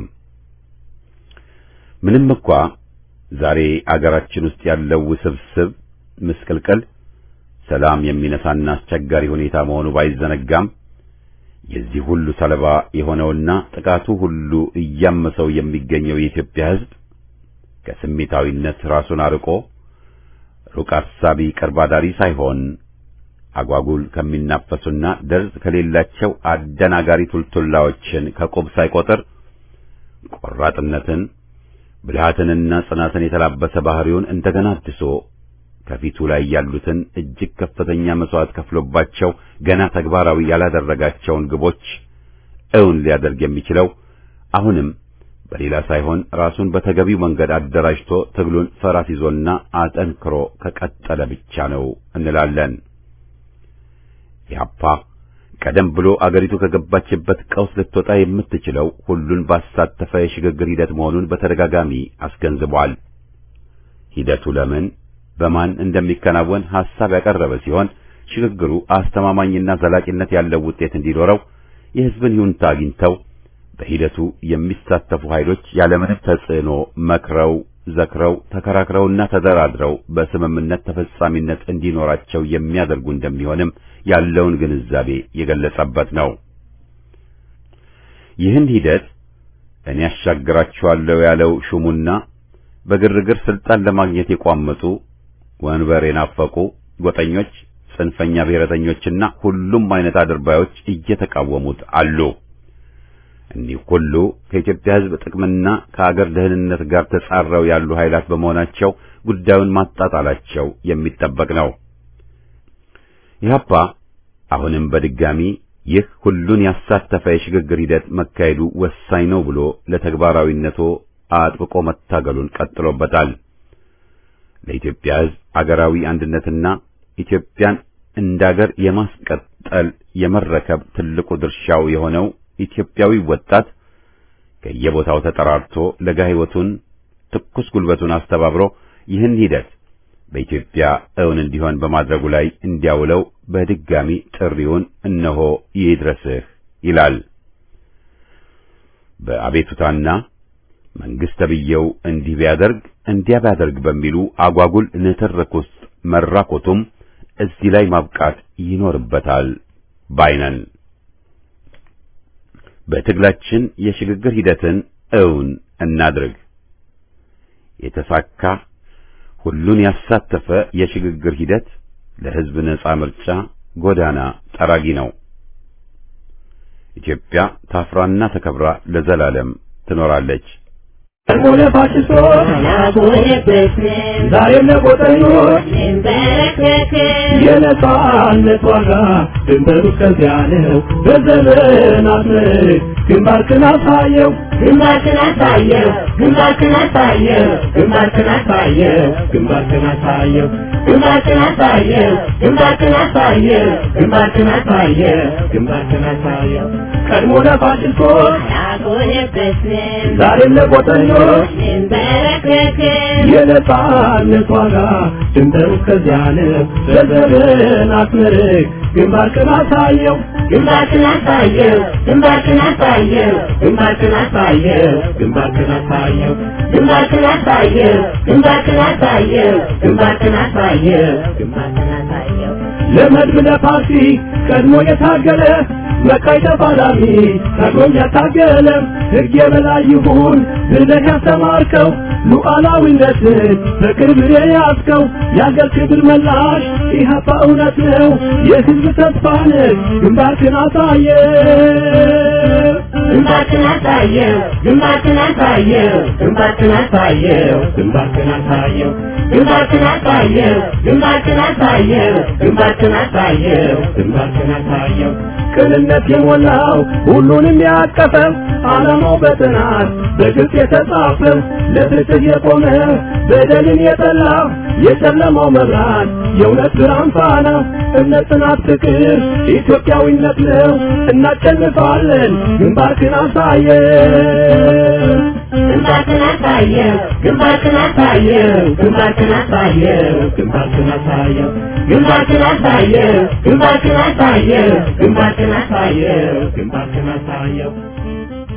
Speaker 1: ምንም እንኳ ዛሬ አገራችን ውስጥ ያለው ውስብስብ ምስቅልቅል ሰላም የሚነሳና አስቸጋሪ ሁኔታ መሆኑ ባይዘነጋም የዚህ ሁሉ ሰለባ የሆነውና ጥቃቱ ሁሉ እያመሰው የሚገኘው የኢትዮጵያ ሕዝብ ከስሜታዊነት ራሱን አርቆ ሩቅ አሳቢ ቅርብ አዳሪ ሳይሆን አጓጉል ከሚናፈሱና ደርዝ ከሌላቸው አደናጋሪ ቱልቱላዎችን ከቁብ ሳይቆጥር ቆራጥነትን ብልሃትንና ጽናትን የተላበሰ ባህሪውን እንደገና አድሶ ከፊቱ ላይ ያሉትን እጅግ ከፍተኛ መስዋዕት ከፍሎባቸው ገና ተግባራዊ ያላደረጋቸውን ግቦች እውን ሊያደርግ የሚችለው አሁንም በሌላ ሳይሆን ራሱን በተገቢው መንገድ አደራጅቶ ትግሉን ፈራስ ይዞና አጠንክሮ ከቀጠለ ብቻ ነው እንላለን። ያፓ ቀደም ብሎ አገሪቱ ከገባችበት ቀውስ ልትወጣ የምትችለው ሁሉን ባሳተፈ የሽግግር ሂደት መሆኑን በተደጋጋሚ አስገንዝቧል። ሂደቱ ለምን በማን እንደሚከናወን ሐሳብ ያቀረበ ሲሆን ሽግግሩ አስተማማኝና ዘላቂነት ያለው ውጤት እንዲኖረው የሕዝብን ይሁንታ አግኝተው በሂደቱ የሚሳተፉ ኃይሎች ያለምንም ተጽዕኖ መክረው ዘክረው ተከራክረውና ተደራድረው በስምምነት ተፈጻሚነት እንዲኖራቸው የሚያደርጉ እንደሚሆንም ያለውን ግንዛቤ የገለጸበት ነው። ይህን ሂደት እኔ ያሻግራችኋለሁ ያለው ሹሙና በግርግር ስልጣን ለማግኘት የቋመጡ ወንበር የናፈቁ ጎጠኞች፣ ጽንፈኛ ብሔረተኞችና ሁሉም አይነት አድርባዮች እየተቃወሙት አሉ። እኒህ ሁሉ ከኢትዮጵያ ሕዝብ ጥቅምና ከአገር ደህንነት ጋር ተጻረው ያሉ ኃይላት በመሆናቸው ጉዳዩን ማጣጣላቸው የሚጠበቅ ነው። ኢህአፓ አሁንም በድጋሚ ይህ ሁሉን ያሳተፈ የሽግግር ሂደት መካሄዱ ወሳኝ ነው ብሎ ለተግባራዊነቱ አጥብቆ መታገሉን ቀጥሎበታል። ለኢትዮጵያ ሕዝብ አገራዊ አንድነትና ኢትዮጵያን እንዳገር የማስቀጠል የመረከብ ትልቁ ድርሻው የሆነው ኢትዮጵያዊ ወጣት ከየቦታው ተጠራርቶ ለጋ ሕይወቱን ትኩስ ጉልበቱን አስተባብሮ ይህን ሂደት በኢትዮጵያ እውን እንዲሆን በማድረጉ ላይ እንዲያውለው በድጋሚ ጥሪውን እነሆ ይድረስህ ይላል። በአቤቱታና መንግስት ተብዬው እንዲህ ቢያደርግ እንዲያ ቢያደርግ በሚሉ አጓጉል ንትርክ ውስጥ መራኮቱም እዚህ ላይ ማብቃት ይኖርበታል ባይነን። በትግላችን የሽግግር ሂደትን እውን እናድርግ። የተሳካ ሁሉን ያሳተፈ የሽግግር ሂደት ለሕዝብ ነጻ ምርጫ ጎዳና ጠራጊ ነው። ኢትዮጵያ ታፍራና ተከብራ ለዘላለም ትኖራለች።
Speaker 4: ሆነ ፋሽስቶች ዛሬም ለቆጠኞች የነጻነት ዋጋ ድንበሩ እስከዚያ ነው። በዘመናት ምርክ ግንባርክን አሳየው
Speaker 2: ግንባርክን አሳየው ግንባርክን አሳየው
Speaker 4: ግንባርክን አሳየው ግንባርክን አሳየው
Speaker 2: ግንባርክን አሳየው ግንባርክን አሳየው
Speaker 4: ግንባርክን አሳየው ግንባርክን አሳየው ቀድሞ ለፋሽስቶች
Speaker 2: አልሆነበትም
Speaker 4: ዛሬም ለቆጠኞች
Speaker 2: እንበረከክም
Speaker 4: የነጻነት ዋጋ ድንበሩ እስከዚያ ነው። በዘመናት ምርክ ግንባርክን አሳየው
Speaker 2: ግንባርክን አሳየው ግንባርክን አሳየው
Speaker 4: ግንባርክን አሳየው ግንባርክን አሳየው
Speaker 2: ግንባርክን አሳየው ግንባርክን አሳየው
Speaker 4: ግንባርክን አሳየው
Speaker 2: ግንባርክን አሳየው
Speaker 4: ለመድብ ለፓርቲ ቀድሞ የታገለ መካይ ተፋላሚ ታግሎም ያታገለ ሕግ የበላይ ይሁን ብለህ ያስተማርከው ሉዓላዊነትን በቅርብ የያዝከው የአገር ክብር መላሽ ኢህአፓ እውነት ነው የሕዝብ ተስፋ ነህ ግንባርክን አሳየ
Speaker 2: ግንባርክን አሳየው ግንባርክን አሳየው
Speaker 4: ግንባርክን አሳየው ግንባርክን አሳየው
Speaker 2: ግንባርክን አሳየው ግንባርክን አሳየው
Speaker 4: ግንባርክን አሳየው ግንባርክን አሳየው ቅንነት የሞላው ሁሉንም ያቀፈ ዓላማው በጥናት በግልጽ የተጻፈ ለፍትህ የቆመ በደልን የጠላ የጨለማው መብራት የእውነት ብርሃን ፋና እምነት፣ ጽናት፣ ፍቅር ኢትዮጵያዊነት ነው። እናሸንፋለን። ግንባርክን አሳየ
Speaker 2: ግንባርክን አሳየው ግንባርክን አሳየው ግንባርክን አሳየው
Speaker 4: ግንባርክን አሳየው
Speaker 2: ግንባርክን አሳየው ግንባርክን አሳየው ግንባርክን አሳየው
Speaker 4: ግንባርክን አሳየው